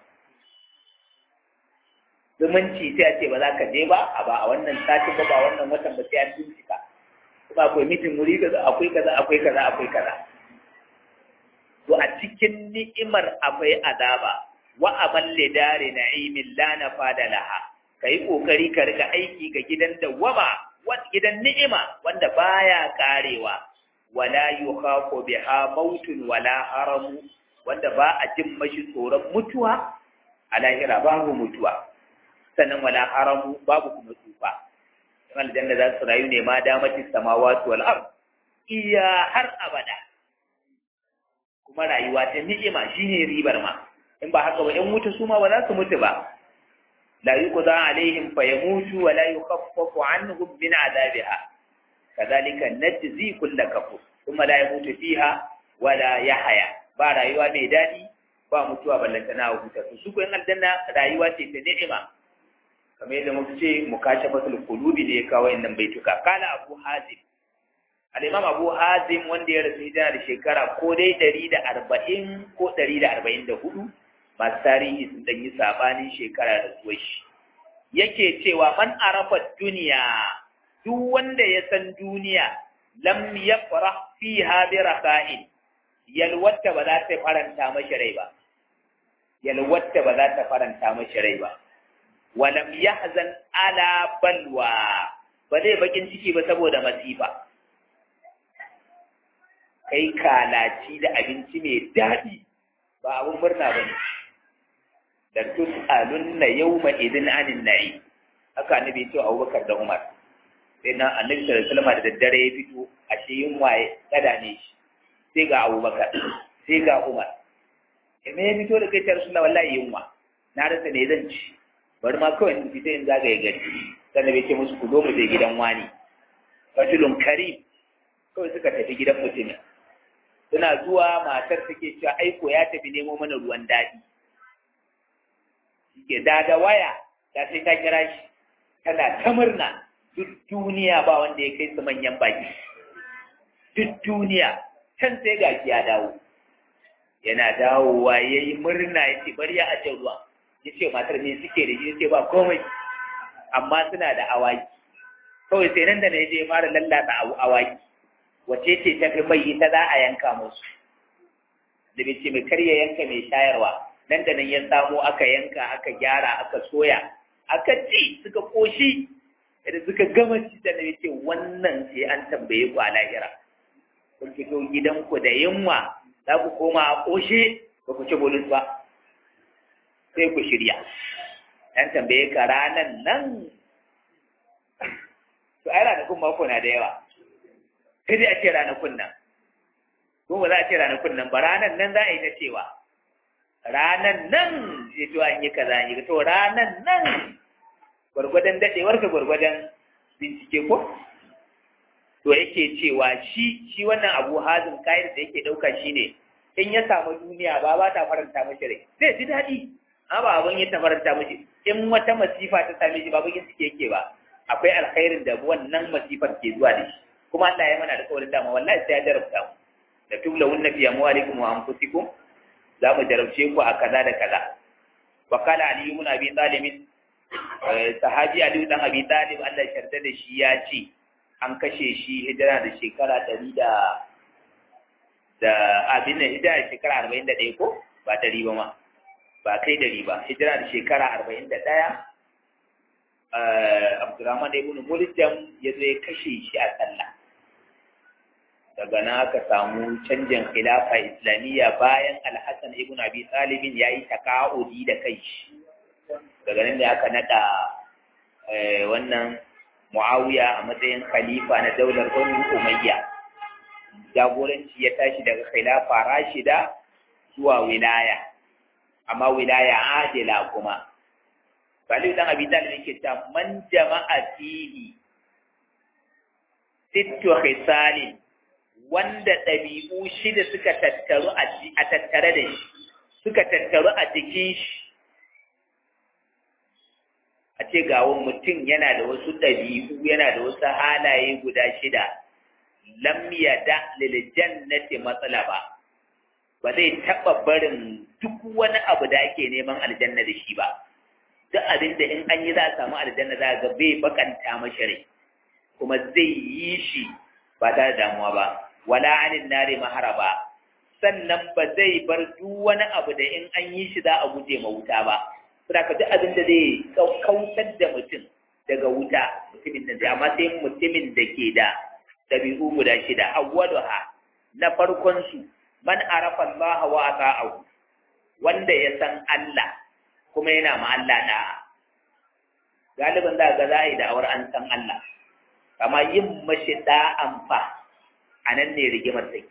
zumunci sai a ce ba za ka je ba a ba a wannan satin ba ba wannan watan ba sai an bincika kuma akwai mitin wuri kaza akwai kaza akwai kaza akwai kaza to a cikin ni'imar akwai azaba wa amal lidari na'imin la nafada laha kai kokari ka rika aiki ga gidan dawama wanda gidan ni'ima wanda baya karewa wala yukhafu biha mautun wala haramu wanda ba a jin mashi tsoron mutuwa a lahira babu mutuwa sannan wala haramu babu kuma tsufa in aljanna za su rayu ne ma damatin samawati wal ard iya har abada kuma rayuwa ta ni'ima shine ribar ma in ba haka ba in mutu su ma ba za su mutu ba la yuqda alaihim fayamutu wa la yukhaffafu anhum min adabiha kadhalika najzi kull kafur kuma la yamutu fiha wa la yahya ba rayuwa mai dadi ba mutuwa ballanta na huta su ko in aljanna rayuwa ce ta ni'ima kamar yadda muka ce mukashafatul qulubi ne ya kawo innan baituka kala abu hazim al-imam abu hazim wanda ya rasu hijira da shekara ko dai ɗari da arba'in ko ɗari da arba'in da hudu masu tarihi sun ɗan yi saɓanin shekara da zuwa shi yake cewa man arafa duniya duk wanda ya san duniya lam yafrah fiha bi raka'in yalwatta ba za ta faranta mashi rai ba yalwatta ba za ta faranta mashi rai ba walam yahzan ala balwa ba zai bakin ciki ba saboda masifa kai kalaci da abinci mai daɗi ba abin murna ba ne da tus'alun na yau ma idin anin na'i haka annabi ce abubakar da umar sai na annabi sallallahu alaihi wasallam da daddare ya fito a shi yunwa ya tsada ne shi sai ga abubakar sai ga umar me ya fito da kai ta rasulullah wallahi yunwa na rasa ne zan ci bari ma kawai in fita in zagaye gari sannan bai ce musu ku zo mu je gidan wani rajulun karim kawai suka tafi gidan mutumin suna zuwa matar take cewa aiko ya tafi nemo mana ruwan daɗi ke da da waya da sai ta kira shi tana ta murna duk duniya ba wanda ya kai su manyan baki duk duniya can sai ga ya dawo yana dawowa ya yi murna ya ce bari ya ajiye ruwa ya ce matar me suke da shi ya ce ba komai amma suna da awaki kawai sai nan da na je fara lallata awaki wace ce ta fi mai ita za a yanka musu da bai ce mai karya yanka mai shayarwa nan da nan ya samo aka yanka aka gyara aka soya aka ci suka koshi da suka gama ci da na ce wannan sai an tambaye ku a lahira kun fito gidanku da yunwa za ku koma a koshe ba ku ci bulus ba sai ku shirya an tambaye ka ranan nan to ai ranakun mako na da yawa sai dai a ce ranakun nan ko ba za a ce ranakun nan ba ranan nan za a yi ta cewa ranan nan sai to an yi kaza an yi to ranan nan gwargwadon dadewar ka gwargwadon bincike ko to yake cewa shi shi wannan abu hazin kayan da yake ɗauka shi ne in ya samu duniya ba ba ta faranta mashi rai zai ji daɗi amma ba abin ya ta faranta mashi in wata masifa ta same shi ba bakin suke yake ba akwai alkhairin da wannan masifar ke zuwa da shi kuma Allah ya mana da kawai dama wallahi sai ya jarabta mu da tubla wunna fi amwalikum wa anfusikum za mu jarabce ku a kaza da kaza wa qala ali ibn abi talib sahabi ali dan abi talib Allah ya sharda da shi ya ce an kashe shi hijira da shekara ɗari da da abin da hijira da shekara arba'in da ɗaya ko ba ɗari ba ma ba kai ɗari ba hijira da shekara arba'in da ɗaya abdurrahman ibn muljam ya zo ya kashe shi a sallah daga nan aka samu canjin khilafa islamiyya bayan alhassan ibn abi talibin ya yi taka'udi da kai shi daga nan da aka naɗa wannan Muawiya a matsayin khalifa na daular Banu Umayya. Jagoranci ya tashi daga khilafa Rashida zuwa wilaya, amma wilaya adila kuma. Salihu dan Abi Talib yake ta man jama'a fihi sittu khisalin wanda ɗabi'u shida suka tattaru a tattare da shi, suka tattaru a jikin shi. a ce gawon mutum yana da wasu ɗabi'u yana da wasu halaye guda shida lam yada lil jannati matsala ba ba zai taɓa barin duk wani abu da ake neman aljanna da shi ba duk abin da in an yi za a samu aljanna za ga bai bakanta mashi rai kuma zai yi shi ba tare da damuwa ba wala anin nare maharaba sannan ba zai bar duk wani abu da in an yi shi za a guje ma wuta ba suna ka duk abin da zai kautar da mutum daga wuta mutumin da zai amma sai mutumin da ke da ɗabi'u guda shida awwaluha na farkon su man arafa Allah wa ata'ahu wanda ya san Allah kuma yana ma Allah da galibin za ga za yi da'awar an san Allah amma yin mashi da'an fa a nan ne rigimar take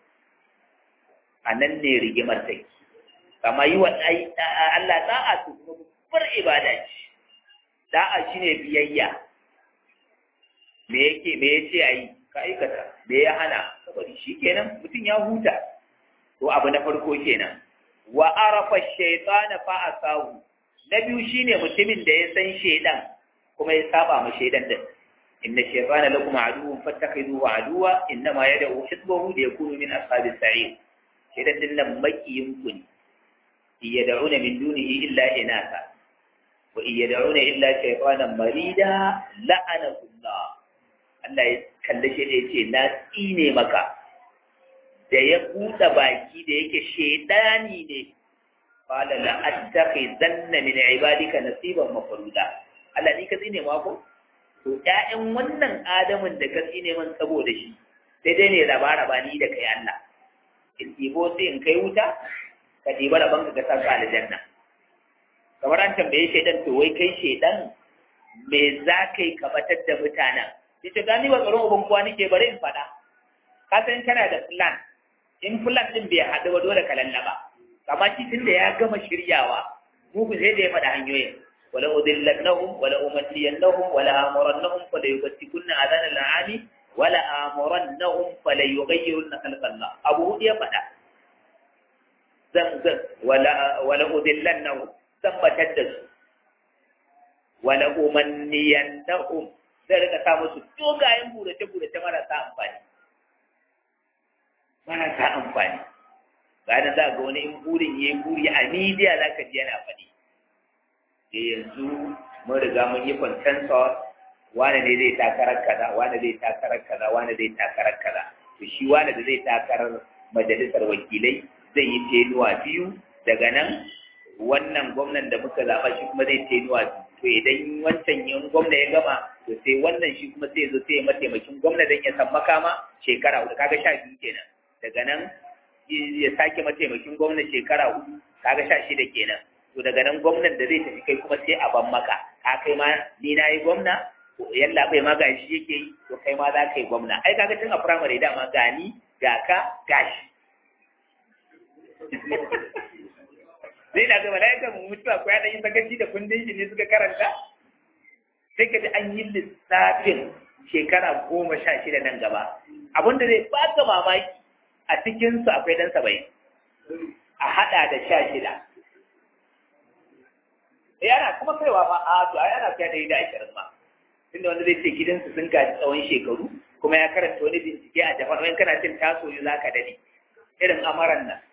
a nan ne rigimar take kama yi wa Allah da'a su kuma babbar ibada ce da'a shine biyayya me yake me yace ayi ka aikata me ya hana saboda kenan mutum ya huta to abu na farko kenan wa arafa shaytana fa asahu na biyu shine mutumin da ya san shaydan kuma ya saba ma shaydan din inna shaytana lakum aduwwun fattakhiduhu aduwwa innama yad'u hizbahu liyakunu min ashabis sa'ir shaydan din nan makiyin ku ne yad'una min dunihi illa inasa wa yad'una illa shaytanan marida la'anahu Allah Allah ya kalle shi da yace na tsine maka da ya buɗe baki da yake shedani ne qala la attakhidanna min ibadika nasiban mafruda Allah ni ka tsine ma ko to ƴaƴan wannan adamin da ka tsine man saboda shi sai dai ne raba raba ni da kai Allah in ɗibo sai in kai wuta ka ɗiba rabon ka sa ka aljanna kamar an tambaye shaidan to wai kai shaidan me za ka yi ka batar da mutanen ita gani ba tsaron uban kowa nake bari in faɗa ka san kana da plan in plan din bai haɗu ba dole ka lallaba amma shi tunda ya gama shiryawa mugu sai da ya faɗa hanyoyin wala udillannahum wala umanniyannahum wala amurannahum fala yubtikunna adana al'ami wala amurannahum fala yughayyirunna khalqallah abu hudu ya faɗa zan zan wala wala udillannahum zan batar da su wala umanniyannahum zai rika sa musu dogayen burace-burace marasa amfani marasa amfani bayan za ga wani in burin ya yi buri a midiya za ka ji yana faɗi da yanzu mun riga mun yi consensus wane ne zai takarar kaza wane zai takarar kaza wane zai takarar kaza to shi wane da zai takarar majalisar wakilai zai yi tenuwa biyu daga nan wannan gwamnan da muka zaɓa shi kuma zai tenuwa biyu to idan wancan yin gwamna ya gama to sai wannan shi kuma sai zo sai mataimakin gwamna don ya san makama shekara hudu kaga sha biyu kenan daga nan ya sake mataimakin gwamna shekara hudu kaga sha shida kenan to daga nan gwamnan da zai tafi kai kuma sai a ban maka ka kai ma ni na yi gwamna yalla bai ma ga shi yake yi to kai ma za ka yi gwamna ai kaga tun a firamare dama gani ga ka gashi zai na ga mala'ikan mutuwa ko ya ɗan yi sakaci da kundin shi ne suka karanta sai ka ji an yi lissafin shekara goma sha shida nan gaba abin da zai baka mamaki a cikinsu akwai ɗan saba'in a haɗa da sha shida yana kuma kaiwa ma a to ai ana kai ɗari da ashirin ma tunda wanda zai ce gidansu sun gaji tsawon shekaru kuma ya karanta wani bincike a japan wani kana cin tasoyi za ka daɗe irin amaran nan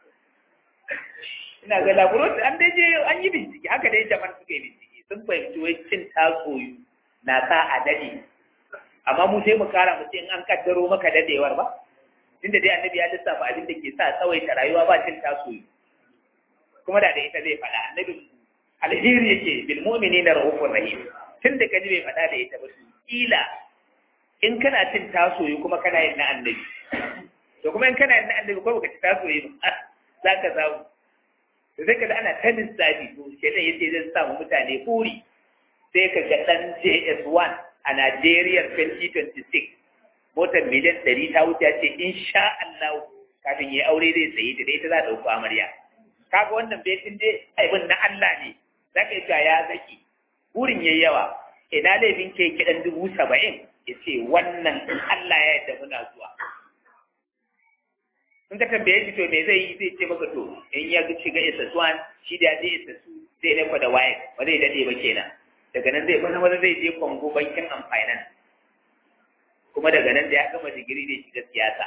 ina ga laboratory an dai je an yi bincike haka dai japan suka yi bincike sun fahimci wai cin tasoyi na sa a daɗe amma mu sai mu kara mu ce in an kaddaro maka dadewar ba tunda dai annabi ya lissafa abin da ke sa tsawaita rayuwa ba cin tasoyi kuma da da ita zai faɗa annabi alheri yake bil mu'minina rahufur rahim tun da kaji bai faɗa da ita ba kila in kana cin tasoyi kuma kana yin na annabi to kuma in kana yin na annabi ko baka ci tasoyi ba za ka samu da sai ka da ana ta lissafi to shedan yace zai samu mutane buri sai ka ga dan JS1 a Najeriya 2026 motar miliyan 100 ta wuce ce insha Allah kafin yayi aure zai sayi da ita za ta dauko amarya kaga wannan baitin dai aibin na Allah ne zaka yi ya zaki burin yayi yawa ina laifin ke kiɗan dubu saba'in ya ce wannan Allah ya yadda muna zuwa in ka tambaye shi to me zai yi zai ce maka to in ya shiga SS1 shi da je SS2 zai lafa da waye ba zai dade ba kenan daga nan zai maza maza zai je Congo bankin amfanan kuma daga nan da ya gama digiri zai shiga siyasa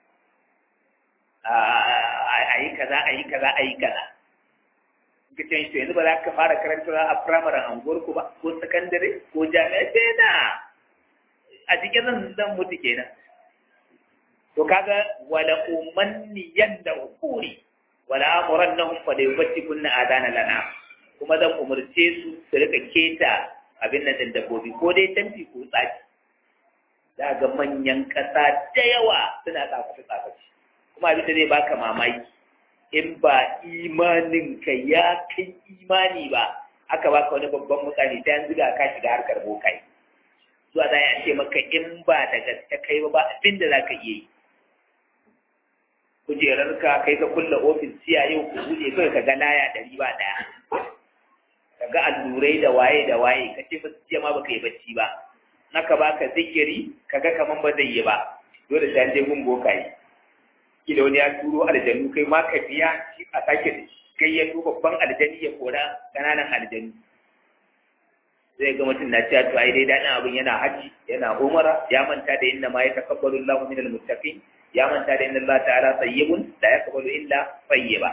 a yi kaza a yi kaza a yi kaza kicin shi yanzu ba za ka fara karantarwa a firamaren anguwarku ba ko sakandare ko jami'a sai na a cikin zan zan mutu kenan to kaga wala umanniyan da ukuri wala amurannahum fa da yubatti kunna adana lana kuma zan umurce su su rika keta abin nan da dabbobi ko dai tanti ko tsaki za ga manyan ƙasa da yawa suna tsafafi tsafafi kuma abin da zai baka mamaki in ba imaninka ya kai imani ba aka baka wani babban mutane ta yanzu ga ka shiga harkar bokai zuwa za a ce maka in ba da gaske kai ba abin da za ka iya yi kujerarka kai ka kulle ofis siya yau ku buɗe kawai ka ga laya ɗari ba ɗaya ka ga allurai da waye da waye ka ce ba jiya ma baka yi bacci ba naka baka zikiri ka ga kaman ba zai yi ba dole sai an je gun bokaye kila wani ya turo aljanu kai ma ka biya shi a sake kai ya tuba babban aljani ya kora kananan aljanu zai ga mutum na cewa to ai dai daɗin abin yana haji yana umara ya manta da inna ma ya takabbalu Allahu minal muttaqin ya manta da inna Allah ta'ala tayyibun la yaqbalu illa tayyiba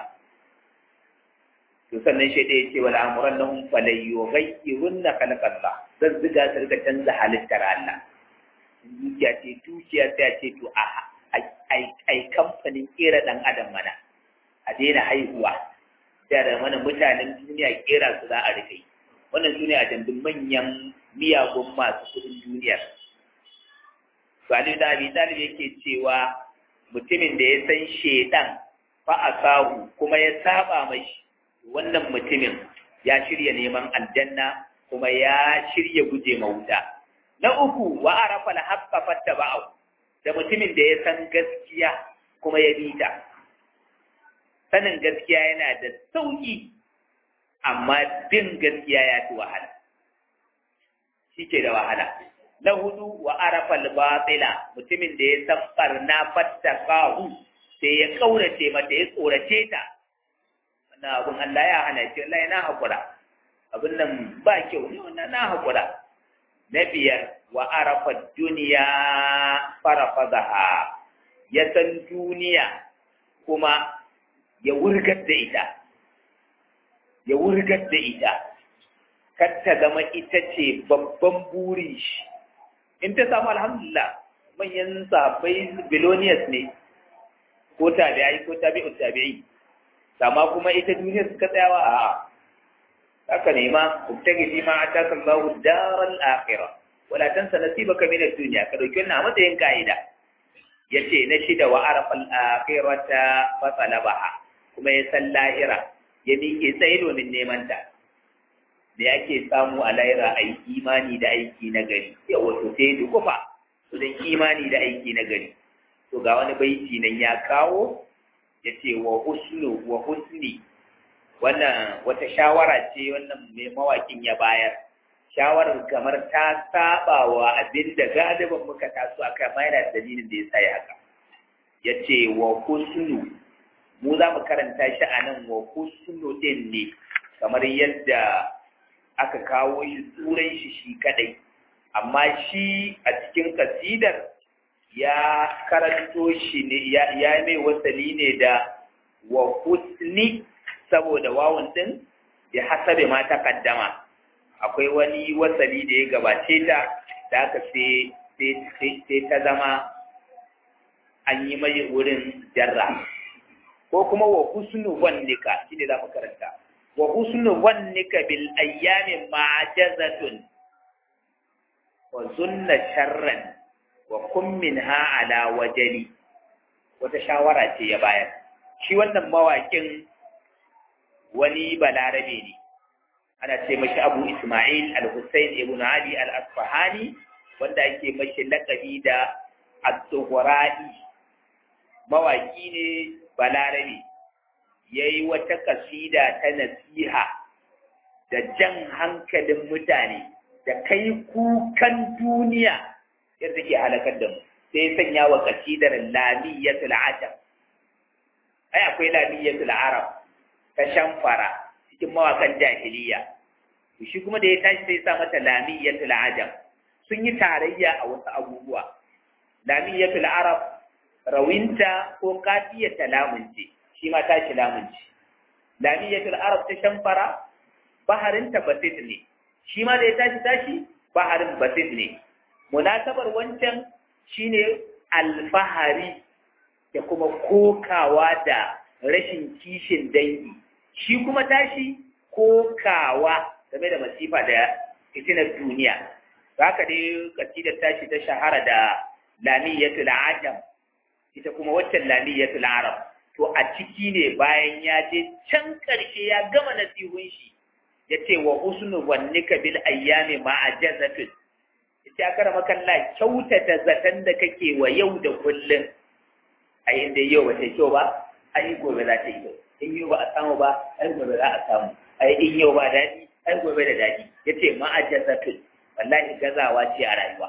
to sannan shi da yace wal amrannahum falyughayyirunna khalqallah zan ziga su rika canza halittar Allah dukiya ce dukiya sai ce to a ai kamfanin kera ɗan adam mana a daina haihuwa sai da mana mutanen duniya kera su za a rike wannan su ne a jandun manyan miyagun masu kudin duniya Salihu da Abi Talib yake cewa mutumin da ya san shedan fa asahu kuma ya saba mai wannan mutumin ya shirya neman aljanna kuma ya shirya guje ma wuta na uku wa arafa al-haqqa fattaba'u da mutumin da ya san gaskiya kuma ya bi ta sanin gaskiya yana da sauki amma bin gaskiya ya fi wahala shi ke da wahala na hudu wa arafal batila mutumin da ya san barna fattakahu sai ya kaurace mata ya tsorace ta wannan abun Allah ya hana ce Allah na hakura abin nan ba kyau ne wannan na hakura na biyar wa arafa duniya farafadaha ya san duniya kuma ya wurgar da ita ya wurgar da ita kar ta zama ita ce babban burin shi in ta samu alhamdulillah manyan sahabbai biloniyas ne ko tabi'ai ko tabi'u tabi'i amma kuma ita duniyar suka tsayawa a haka ne ma kubtagi fi ma ataka Allahu daral akhirah wala tansa nasibaka min ad-dunya ka dauki wannan a matsayin kaida yace na shida wa arafa al-akhirata fa talabaha kuma ya san lahira ya miƙe tsaye domin neman ta da yake samu a lahira a yi imani da aiki na gari yawa to sai da kufa don imani da aiki na gari to ga wani baiti nan ya kawo ya ce wa husnu wa husni wannan wata shawara ce wannan mai mawakin ya bayar shawarar kamar ta saba wa abin da galibin muka taso aka mayar da dalilin da ya sa ya haka ya ce wa husnu mu za mu karanta shi a nan wa husnu din ne kamar yadda aka kawo shi tsuran shi shi kadai amma shi a cikin kasidar ya karanto shi ne ya mai wasali ne da wa husni saboda wawun din ya hasabe ma takaddama akwai wani wasali da ya gabace ta da aka sai ta zama an yi mai wurin jarra ko kuma wa husnu wannika shine za mu karanta wa husnu wannika bil ayyami ma'jazatun wa zunna sharran wa kun minha ala wajali wata shawara ce ya bayar shi wannan mawakin wani balarabe ne ana ce mashi abu ismail al-hussein ibn ali al-asfahani wanda ake mashi lakabi da at-tughra'i mawaki ne balarabe yayi wata kasida ta nasiha da jan hankalin mutane da kai kukan duniya yadda ke halakar da mu sai sanya wa kasidar lamiyatul ajam ai akwai lamiyatul arab ta shamfara cikin mawakan jahiliya shi kuma da ya tashi sai sa mata lamiyatul ajam sun yi tarayya a wasu abubuwa lamiyatul arab rawinta ko kafiyata lamunci shi ma tashi lamunci lamiyatul arab ta shamfara baharinta basit ne shi ma da ya tashi tashi baharin basit ne munasabar wancan shine alfahari da kuma kokawa da rashin kishin dangi shi kuma tashi kokawa game da masifa da fitinar duniya haka dai kasidar tashi ta shahara da lamiyatul ajam ita kuma waccan lamiyatul arab to a ciki ne bayan ya je can karshe ya gama nasihun shi ya ce wa husnu wannika bil ayyami ma'ajazatun ita kara makalla kyautata zaton da kake wa yau da kullum a inda yau ba ta kyau ba ai gobe za ta yi kyau in yau ba a samu ba ai gobe za a samu ai in yau ba daɗi ai gobe da daɗi ya ce ma'ajazatun wallahi gazawa ce a rayuwa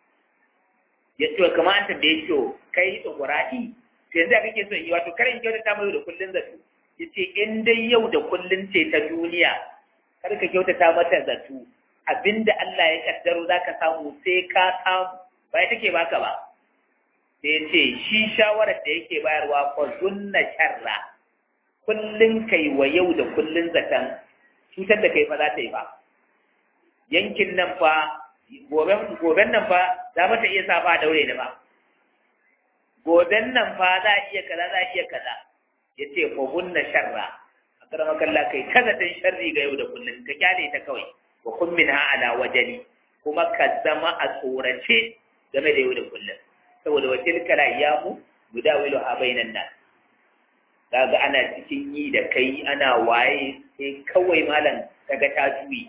ya ce kamar an tambaye shi kai tsogorati to yanzu kake so in yi wato karin kyautata mai da kullum zato ya ce in dai yau da kullum ce ta duniya kar ka kyautata mata zato abinda Allah ya kaddaro zaka samu sai ka samu ba ya take baka ba sai ce shi shawarar da yake bayarwa fa zunna sharra kullun kai wa yau da kullun zaton cutar da kai fa za ta yi ba yankin nan fa goben goben nan fa za ta iya sa fa daure da ba goben nan fa za iya kaza za iya kaza yace fa zunna sharra akara makalla kai kaza tan sharri ga yau da kullun ka kyale ta kawai wa kun minha ala wajali kuma ka zama a tsorace game da yau da kullum saboda wa tilka ayyamu mudawilu ha bainan nas kaga ana cikin yi da kai ana waye sai kawai malam kaga ta juyi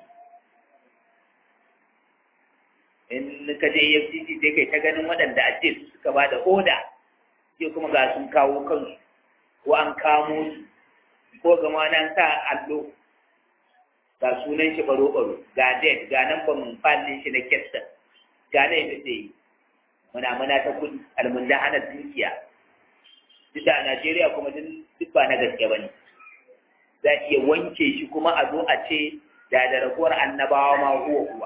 in ka je FCC sai kai ta ganin waɗanda a ce su suka ba da oda sai kuma ga sun kawo kansu ko an kamo su ko gama nan sa allo ga sunan shi baro-baro ga date ga nan ba mun fallin shi na kestan ga na yadda zai yi muna muna ta kudi almunda hana dukiya duk da Najeriya kuma duk ba na gaske ba ne za iya wanke shi kuma a zo a ce da da raguwar annabawa ma huwa huwa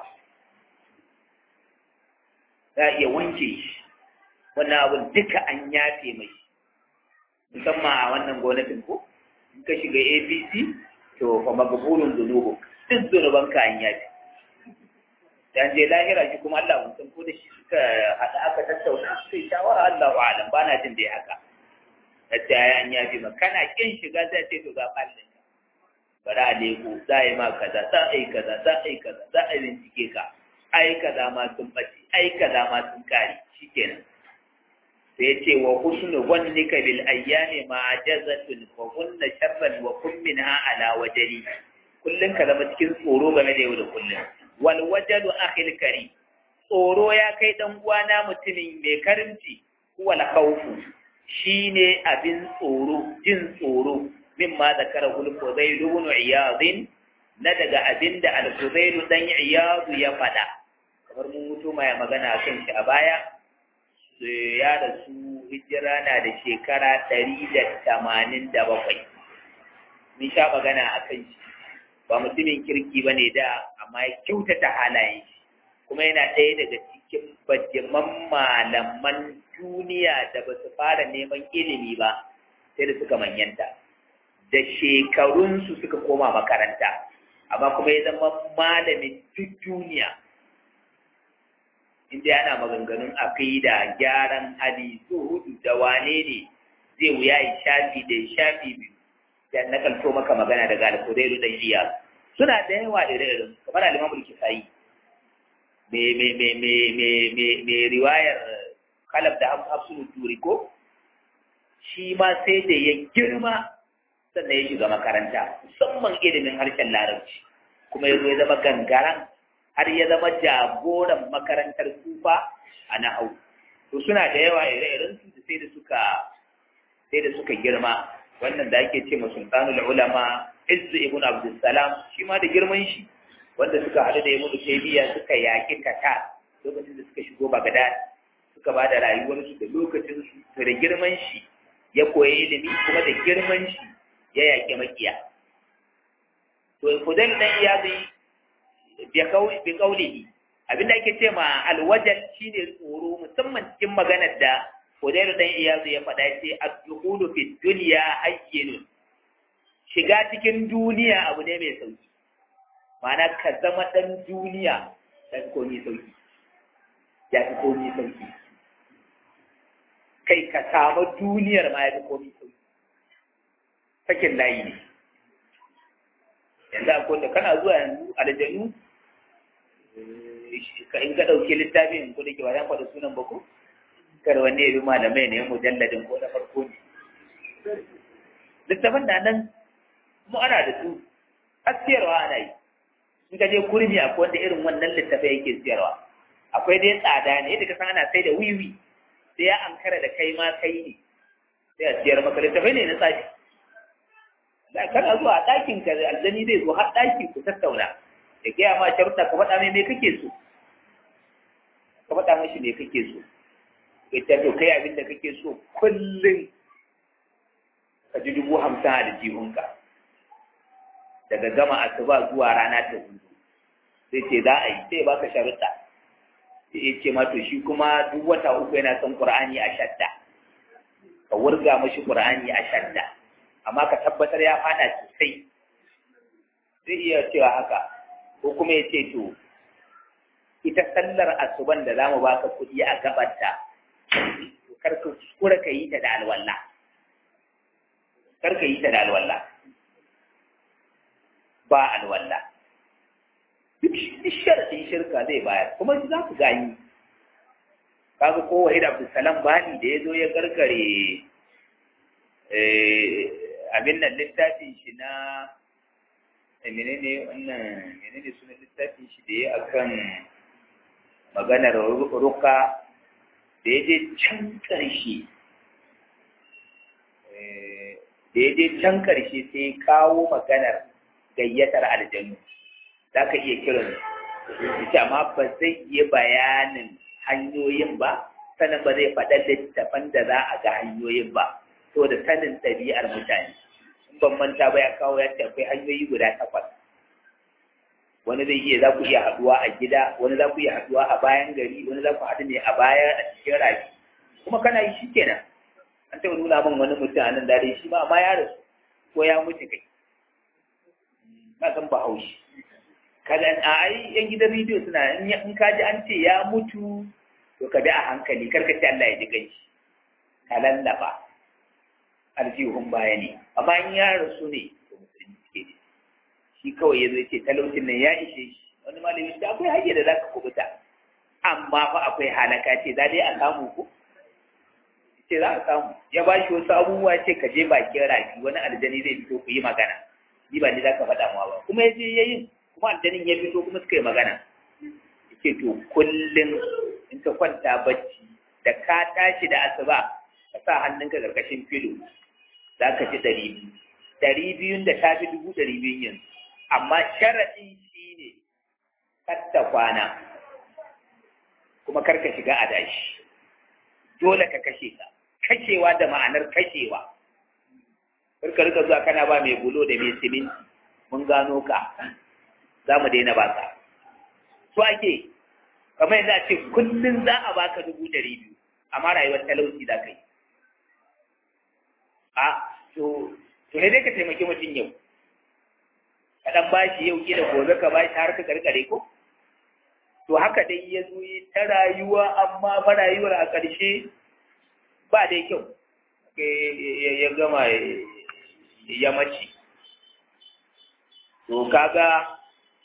za a iya wanke shi wannan abin duka an yafe mai musamman a wannan gwamnatin ko in ka shiga apc to fa magburun zunubu duk zunuban ka an yafe dan je lahira shi kuma Allah mun san ko da shi suka hada aka tattauna sai shawara Allah wa alam bana jin dai haka yadda ya an yafe ma kana kin shiga zai ce to ga ballin bari a leko za a yi ma kaza za a yi kaza za a yi kaza za a yi bincike ka ai kaza ma sun bace ai kaza ma sun kare shikenan sai ce wa husnu wannika bil ayyami ma jazatun wa kunna sharran wa kun minha ala wajali kullun ka zama cikin tsoro game da yau da kullun wal wajalu akhil kari tsoro ya kai dan uwana mutumin mai karimci wal khawfu shine abin tsoro jin tsoro mimma zakara al-Fudayl ibn Iyad na daga abinda al-Fudayl dan Iyad ya fada kamar mun mutu mai magana kan shi a baya ya da su hijira na da shekara 187 mun sha magana akan shi ba mutumin kirki bane da amma ya kyautata halayen shi kuma yana ɗaya daga cikin bajiman malaman duniya da ba su fara neman ilimi ba sai da suka manyanta da shekarunsu suka koma makaranta amma kuma ya zama malamin duk duniya inda yana maganganun aqida gyaran hali zuhudu da wane ne zai wuya yi shafi da shafi biyu da na kalto maka magana daga alkudairu da iya suna da yawa ire-iren kamar alimamul kisayi me riwayar kalab da hafsun turi ko shi ma sai da ya girma sannan ya shiga makaranta musamman ilimin harshen larabci kuma ya zo ya zama gangaran har ya zama jagoran makarantar kufa a nahau to suna da yawa ire-iren su da sai da suka sai da suka girma wannan da ake ce ma sultanul ulama izzu ibn abdussalam shi ma da girman shi wanda suka haɗu da ibn taymiya suka yaƙi tatar lokacin da suka shigo bagdad suka ba da rayuwarsu da lokacin su da girman shi ya koyi ilimi kuma da girman shi ya yaƙi makiya. To, Fudail ɗan iyadi bi kaulihi, abinda ake ce ma alwajal shi ne tsoro musamman cikin maganar da Fudail ɗan iyadi ya faɗa ce a dukulu fi duniya hayyinun. Shiga cikin duniya abu ne mai sauki. Ma'ana ka zama ɗan duniya ya fi komi sauki. Ya fi komi sauki. Kai ka samu duniyar ma ya fi komi sauki. sakin layi ne yanzu akwai da kana zuwa yanzu aljanu ka in ka ɗauki littafin ko da ke wajen faɗa sunan ba ko kar wani ya bi malamai ne mujalladin ko na farko ne littafin na nan mu ana da su har siyarwa ana yi in ka je kurmi akwai wanda irin wannan littafai yake siyarwa akwai dai tsada ne yadda ka san ana sai da wiwi sai ya ankara da kai ma kai ne sai a siyar maka littafai ne na tsafi da kana zuwa a ɗakin ka aljani zai zo har ɗaki ku tattauna ya gaya ma sharuɗa ka faɗa mai me kake so ka faɗa mashi me kake so ya ce to kai abin da kake so kullum ka ji dubu hamsin a jihunka daga gama asuba zuwa rana ta hudu sai ce za a yi sai baka sharuɗa sai ya ce ma to shi kuma duk wata uku yana son ƙur'ani a shadda ka wurga mashi ƙur'ani a shadda amma ka tabbatar ya fada sosai zai iya cewa haka ko kuma ya ce to ita sallar asuban da zamu baka kuɗi a gabanta kar ka kuskura ka yi ta da alwala kar ka yi ta da alwala ba alwala duk sharadin shirka zai bayar kuma za ku gani kaga ko wahid abdulsalam bani da ya zo ya gargare abin nan littafin shi na menene wannan menene suna littafin shi da ya akan maganar ruka da ya je can ƙarshe da ya je can ƙarshe sai ya kawo maganar gayyatar aljanu za ka iya kiran ita amma ba zai iya bayanin hanyoyin ba sannan ba zai faɗa littafan da za a ga hanyoyin ba to da sanin ɗabi'ar mutane in ban manta ba ya kawo ya ce akwai hanyoyi guda takwas wani zai iya za ku iya haɗuwa a gida wani za ku iya haɗuwa a bayan gari wani za ku haɗu ne a baya a cikin rafi kuma kana yi shi kenan an taɓa nuna min wani mutum a nan dare shi ma amma ya rasu ko ya mutu kai na san ba haushi kaga a ai yan gidan rediyo suna in ka ji an ce ya mutu to ka bi a hankali kar ka ce Allah ya ji ganshi ka lallaba aljihun baya ne amma in ya rasu ne to musulmi suke ne shi kawai ya zo ce talaucin nan ya ishe shi wani malami ce akwai hanyar da za ka kubuta amma fa akwai halaka ce za dai a samu ko ce za a samu ya ba shi wasu abubuwa ce ka je bakin rafi wani aljani zai fito ku yi magana ni ba ni za ka faɗa ma ba kuma ya je ya yi kuma aljanin ya fito kuma suka yi magana yake to kullum in ka kwanta bacci da ka tashi da asuba ka sa hannunka karkashin filo za ka ci ɗari biyu ɗari biyun da ta fi dubu ɗari biyun yanzu amma sharaɗin shi ne katta kwana kuma kar ka shiga adashi dole ka kashe ka kashewa da ma'anar kashewa kar ka rika zuwa kana ba mai bulo da mai siminti mun gano ka za mu daina baka so ake kamar yadda a ce kullum za a baka dubu ɗari biyu amma rayuwar talauci za ka yi a to to ne dai ka taimaki mutum yau ka ɗan ba shi yau kila gobe ka ba shi har ka karkare ko to haka dai ya zo yi ta rayuwa amma ba rayuwar a ƙarshe ba dai kyau ya gama ya mace to kaga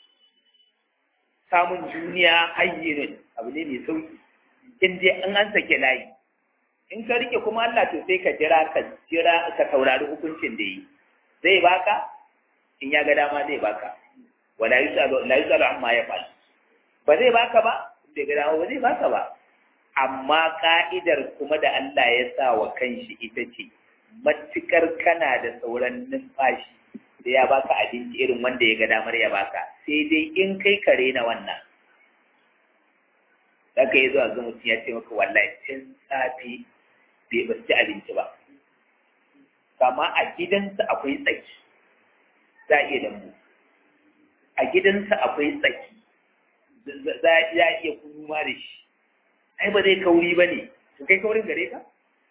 samun duniya hayyinin abu ne mai sauki in dai an an sake layi in ka rike kuma Allah to sai ka jira ka jira ka saurari hukuncin da yi zai baka in ya ga dama zai baka wala yusalu la yusalu amma ya fa'al ba zai baka ba bai ga dama ba zai baka ba amma ka'idar kuma da Allah ya sa wa kanshi ita ce matukar kana da sauran numfashi da ya baka abinci irin wanda ya ga damar ya baka sai dai in kai kare na wannan za ka yi zuwa ga mutum ya ce maka wallahi tun safe bai ba ci abinci ba kama a gidansa akwai tsaki za a iya lambu a gidansa akwai tsaki za a iya kuma da shi ai ba zai kauri ba ne to kai kaurin gare ka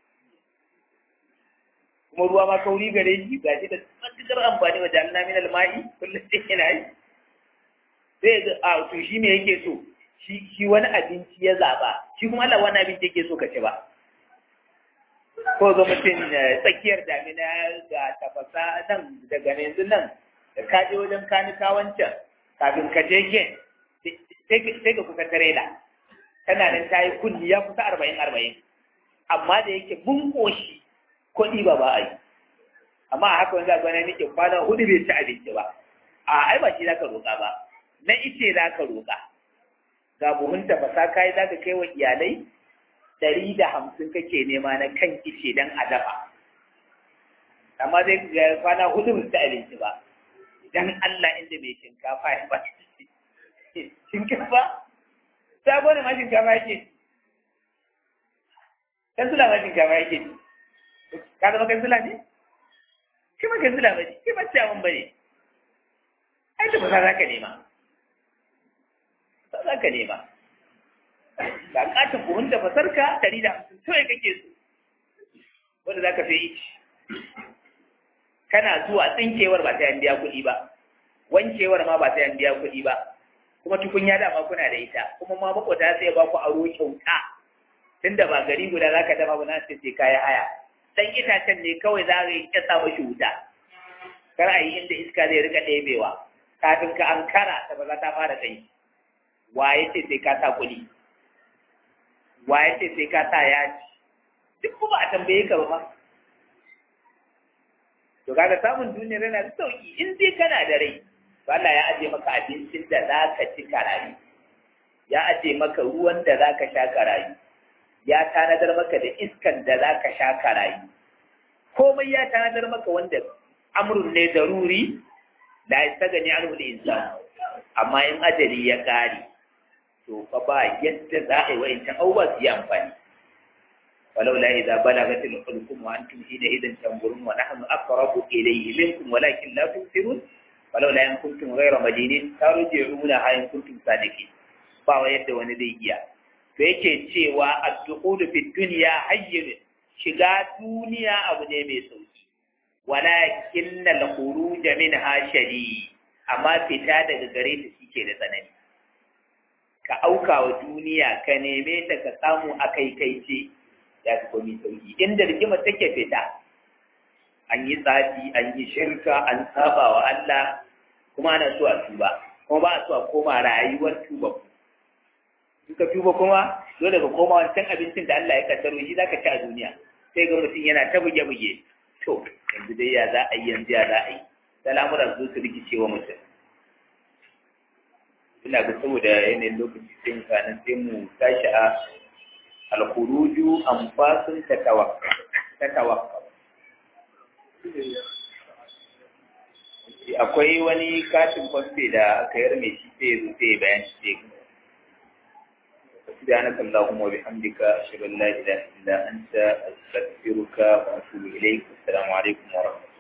kuma ruwa ma kauri gare shi ga shi da matuƙar amfani wa jalna min alma'i kullum sai yana yi sai ga a to shi me yake so shi shi wani abinci ya zaba shi kuma Allah wani abinci yake so ka ci ba ko ga mutum tsakiyar damina ga tafasa nan daga yanzu nan da ka je wajen kanika wancan kafin ka je gen sai ka kusa tarela tana nan ta yi kunni ya kusa arba'in arba'in amma da yake mun ƙoshi kuɗi ba ba a yi amma a haka wanda gwana nake kwana hudu bai ci abinci ba a ai ba shi zaka roƙa ba na ice zaka roƙa ga buhun tafasa kai zaka kai wa iyalai ɗari da hamsin kake nema na kan ice don a dafa amma zai ga kwana hudu bai ci abinci ba idan Allah inda mai shinkafa ya ba shinkafa sabo ne ma shinkafa yake kansula ma shinkafa yake ka zama kansula ne shi ma kansula ba ne shi ba ciyawan ba ne ai da ba za ka nema ba za ka nema ga katin buhun da fasarka ɗari da hamsin kawai kake so wanda za ka fi kana zuwa tsinkewar ba ta yan biya kuɗi ba wankewar ma ba ta yan biya kuɗi ba kuma tukunya dama kuna da ita kuma ma makwata sai ba ku aro kyauta tunda ba gari guda za ka dafa ba na sai kaya haya dan itacen ne kawai za ka yi kyasa mashi wuta kar a yi inda iska zai rika ɗebewa kafin ka ankara ta ba za ta fara tsayi waye ce sai ka sa kuɗi waye ce sai ka sa yaji duk kuma a tambaye ka ba ma to kaga samun duniyar yana da sauki in dai kana da rai Allah ya aje maka abincin da za ka ci karayi ya aje maka ruwan da za ka sha karayi ya tanadar maka da iskan da za ka sha karayi komai ya tanadar maka wanda amrun ne daruri da ya saka ni an wuli insan amma in ajali ya ƙare to fa ba yadda za a yi wa'incan abubuwa su yi amfani ولولا إذا بلغت الحلقوم وأنتم حينئذ تنظرون ونحن أقرب إليه منكم ولكن لا تبصرون ولولا إن كنتم غير مدينين ترجعونها إن كنتم صادقين ba yadda wani zai iya to yake cewa ad-dukhulu fi dunya hayyin shiga duniya abu ne mai sauki walakin al-khuruj minha shadid amma fita daga gare ta shike da tsanani ka auka wa duniya ka neme ta ka samu akai kai ce ya fi komi sauki inda rigimar take fita an yi tsafi an yi shirka an saba wa Allah kuma ana so a tuba kuma ba a so a koma rayuwar tuba in ka tuba kuma dole ka koma wancan abincin da Allah ya kaddaro shi zaka ci a duniya sai ga mutum yana ta buge buge to yanzu dai ya za a yi yanzu ya za a yi al'amuran su su rikice wa mutum ina ga saboda yanayin lokaci sai mu kanan sai mu tashi a alkuruju anfasun tatawakka akwai wani katin kwamfe da aka yar mai shi sai zo sai bayan shi sai سبحانك اللهم وبحمدك أشهد أن لا إله إلا أنت أستغفرك وأتوب إليك السلام عليكم ورحمة الله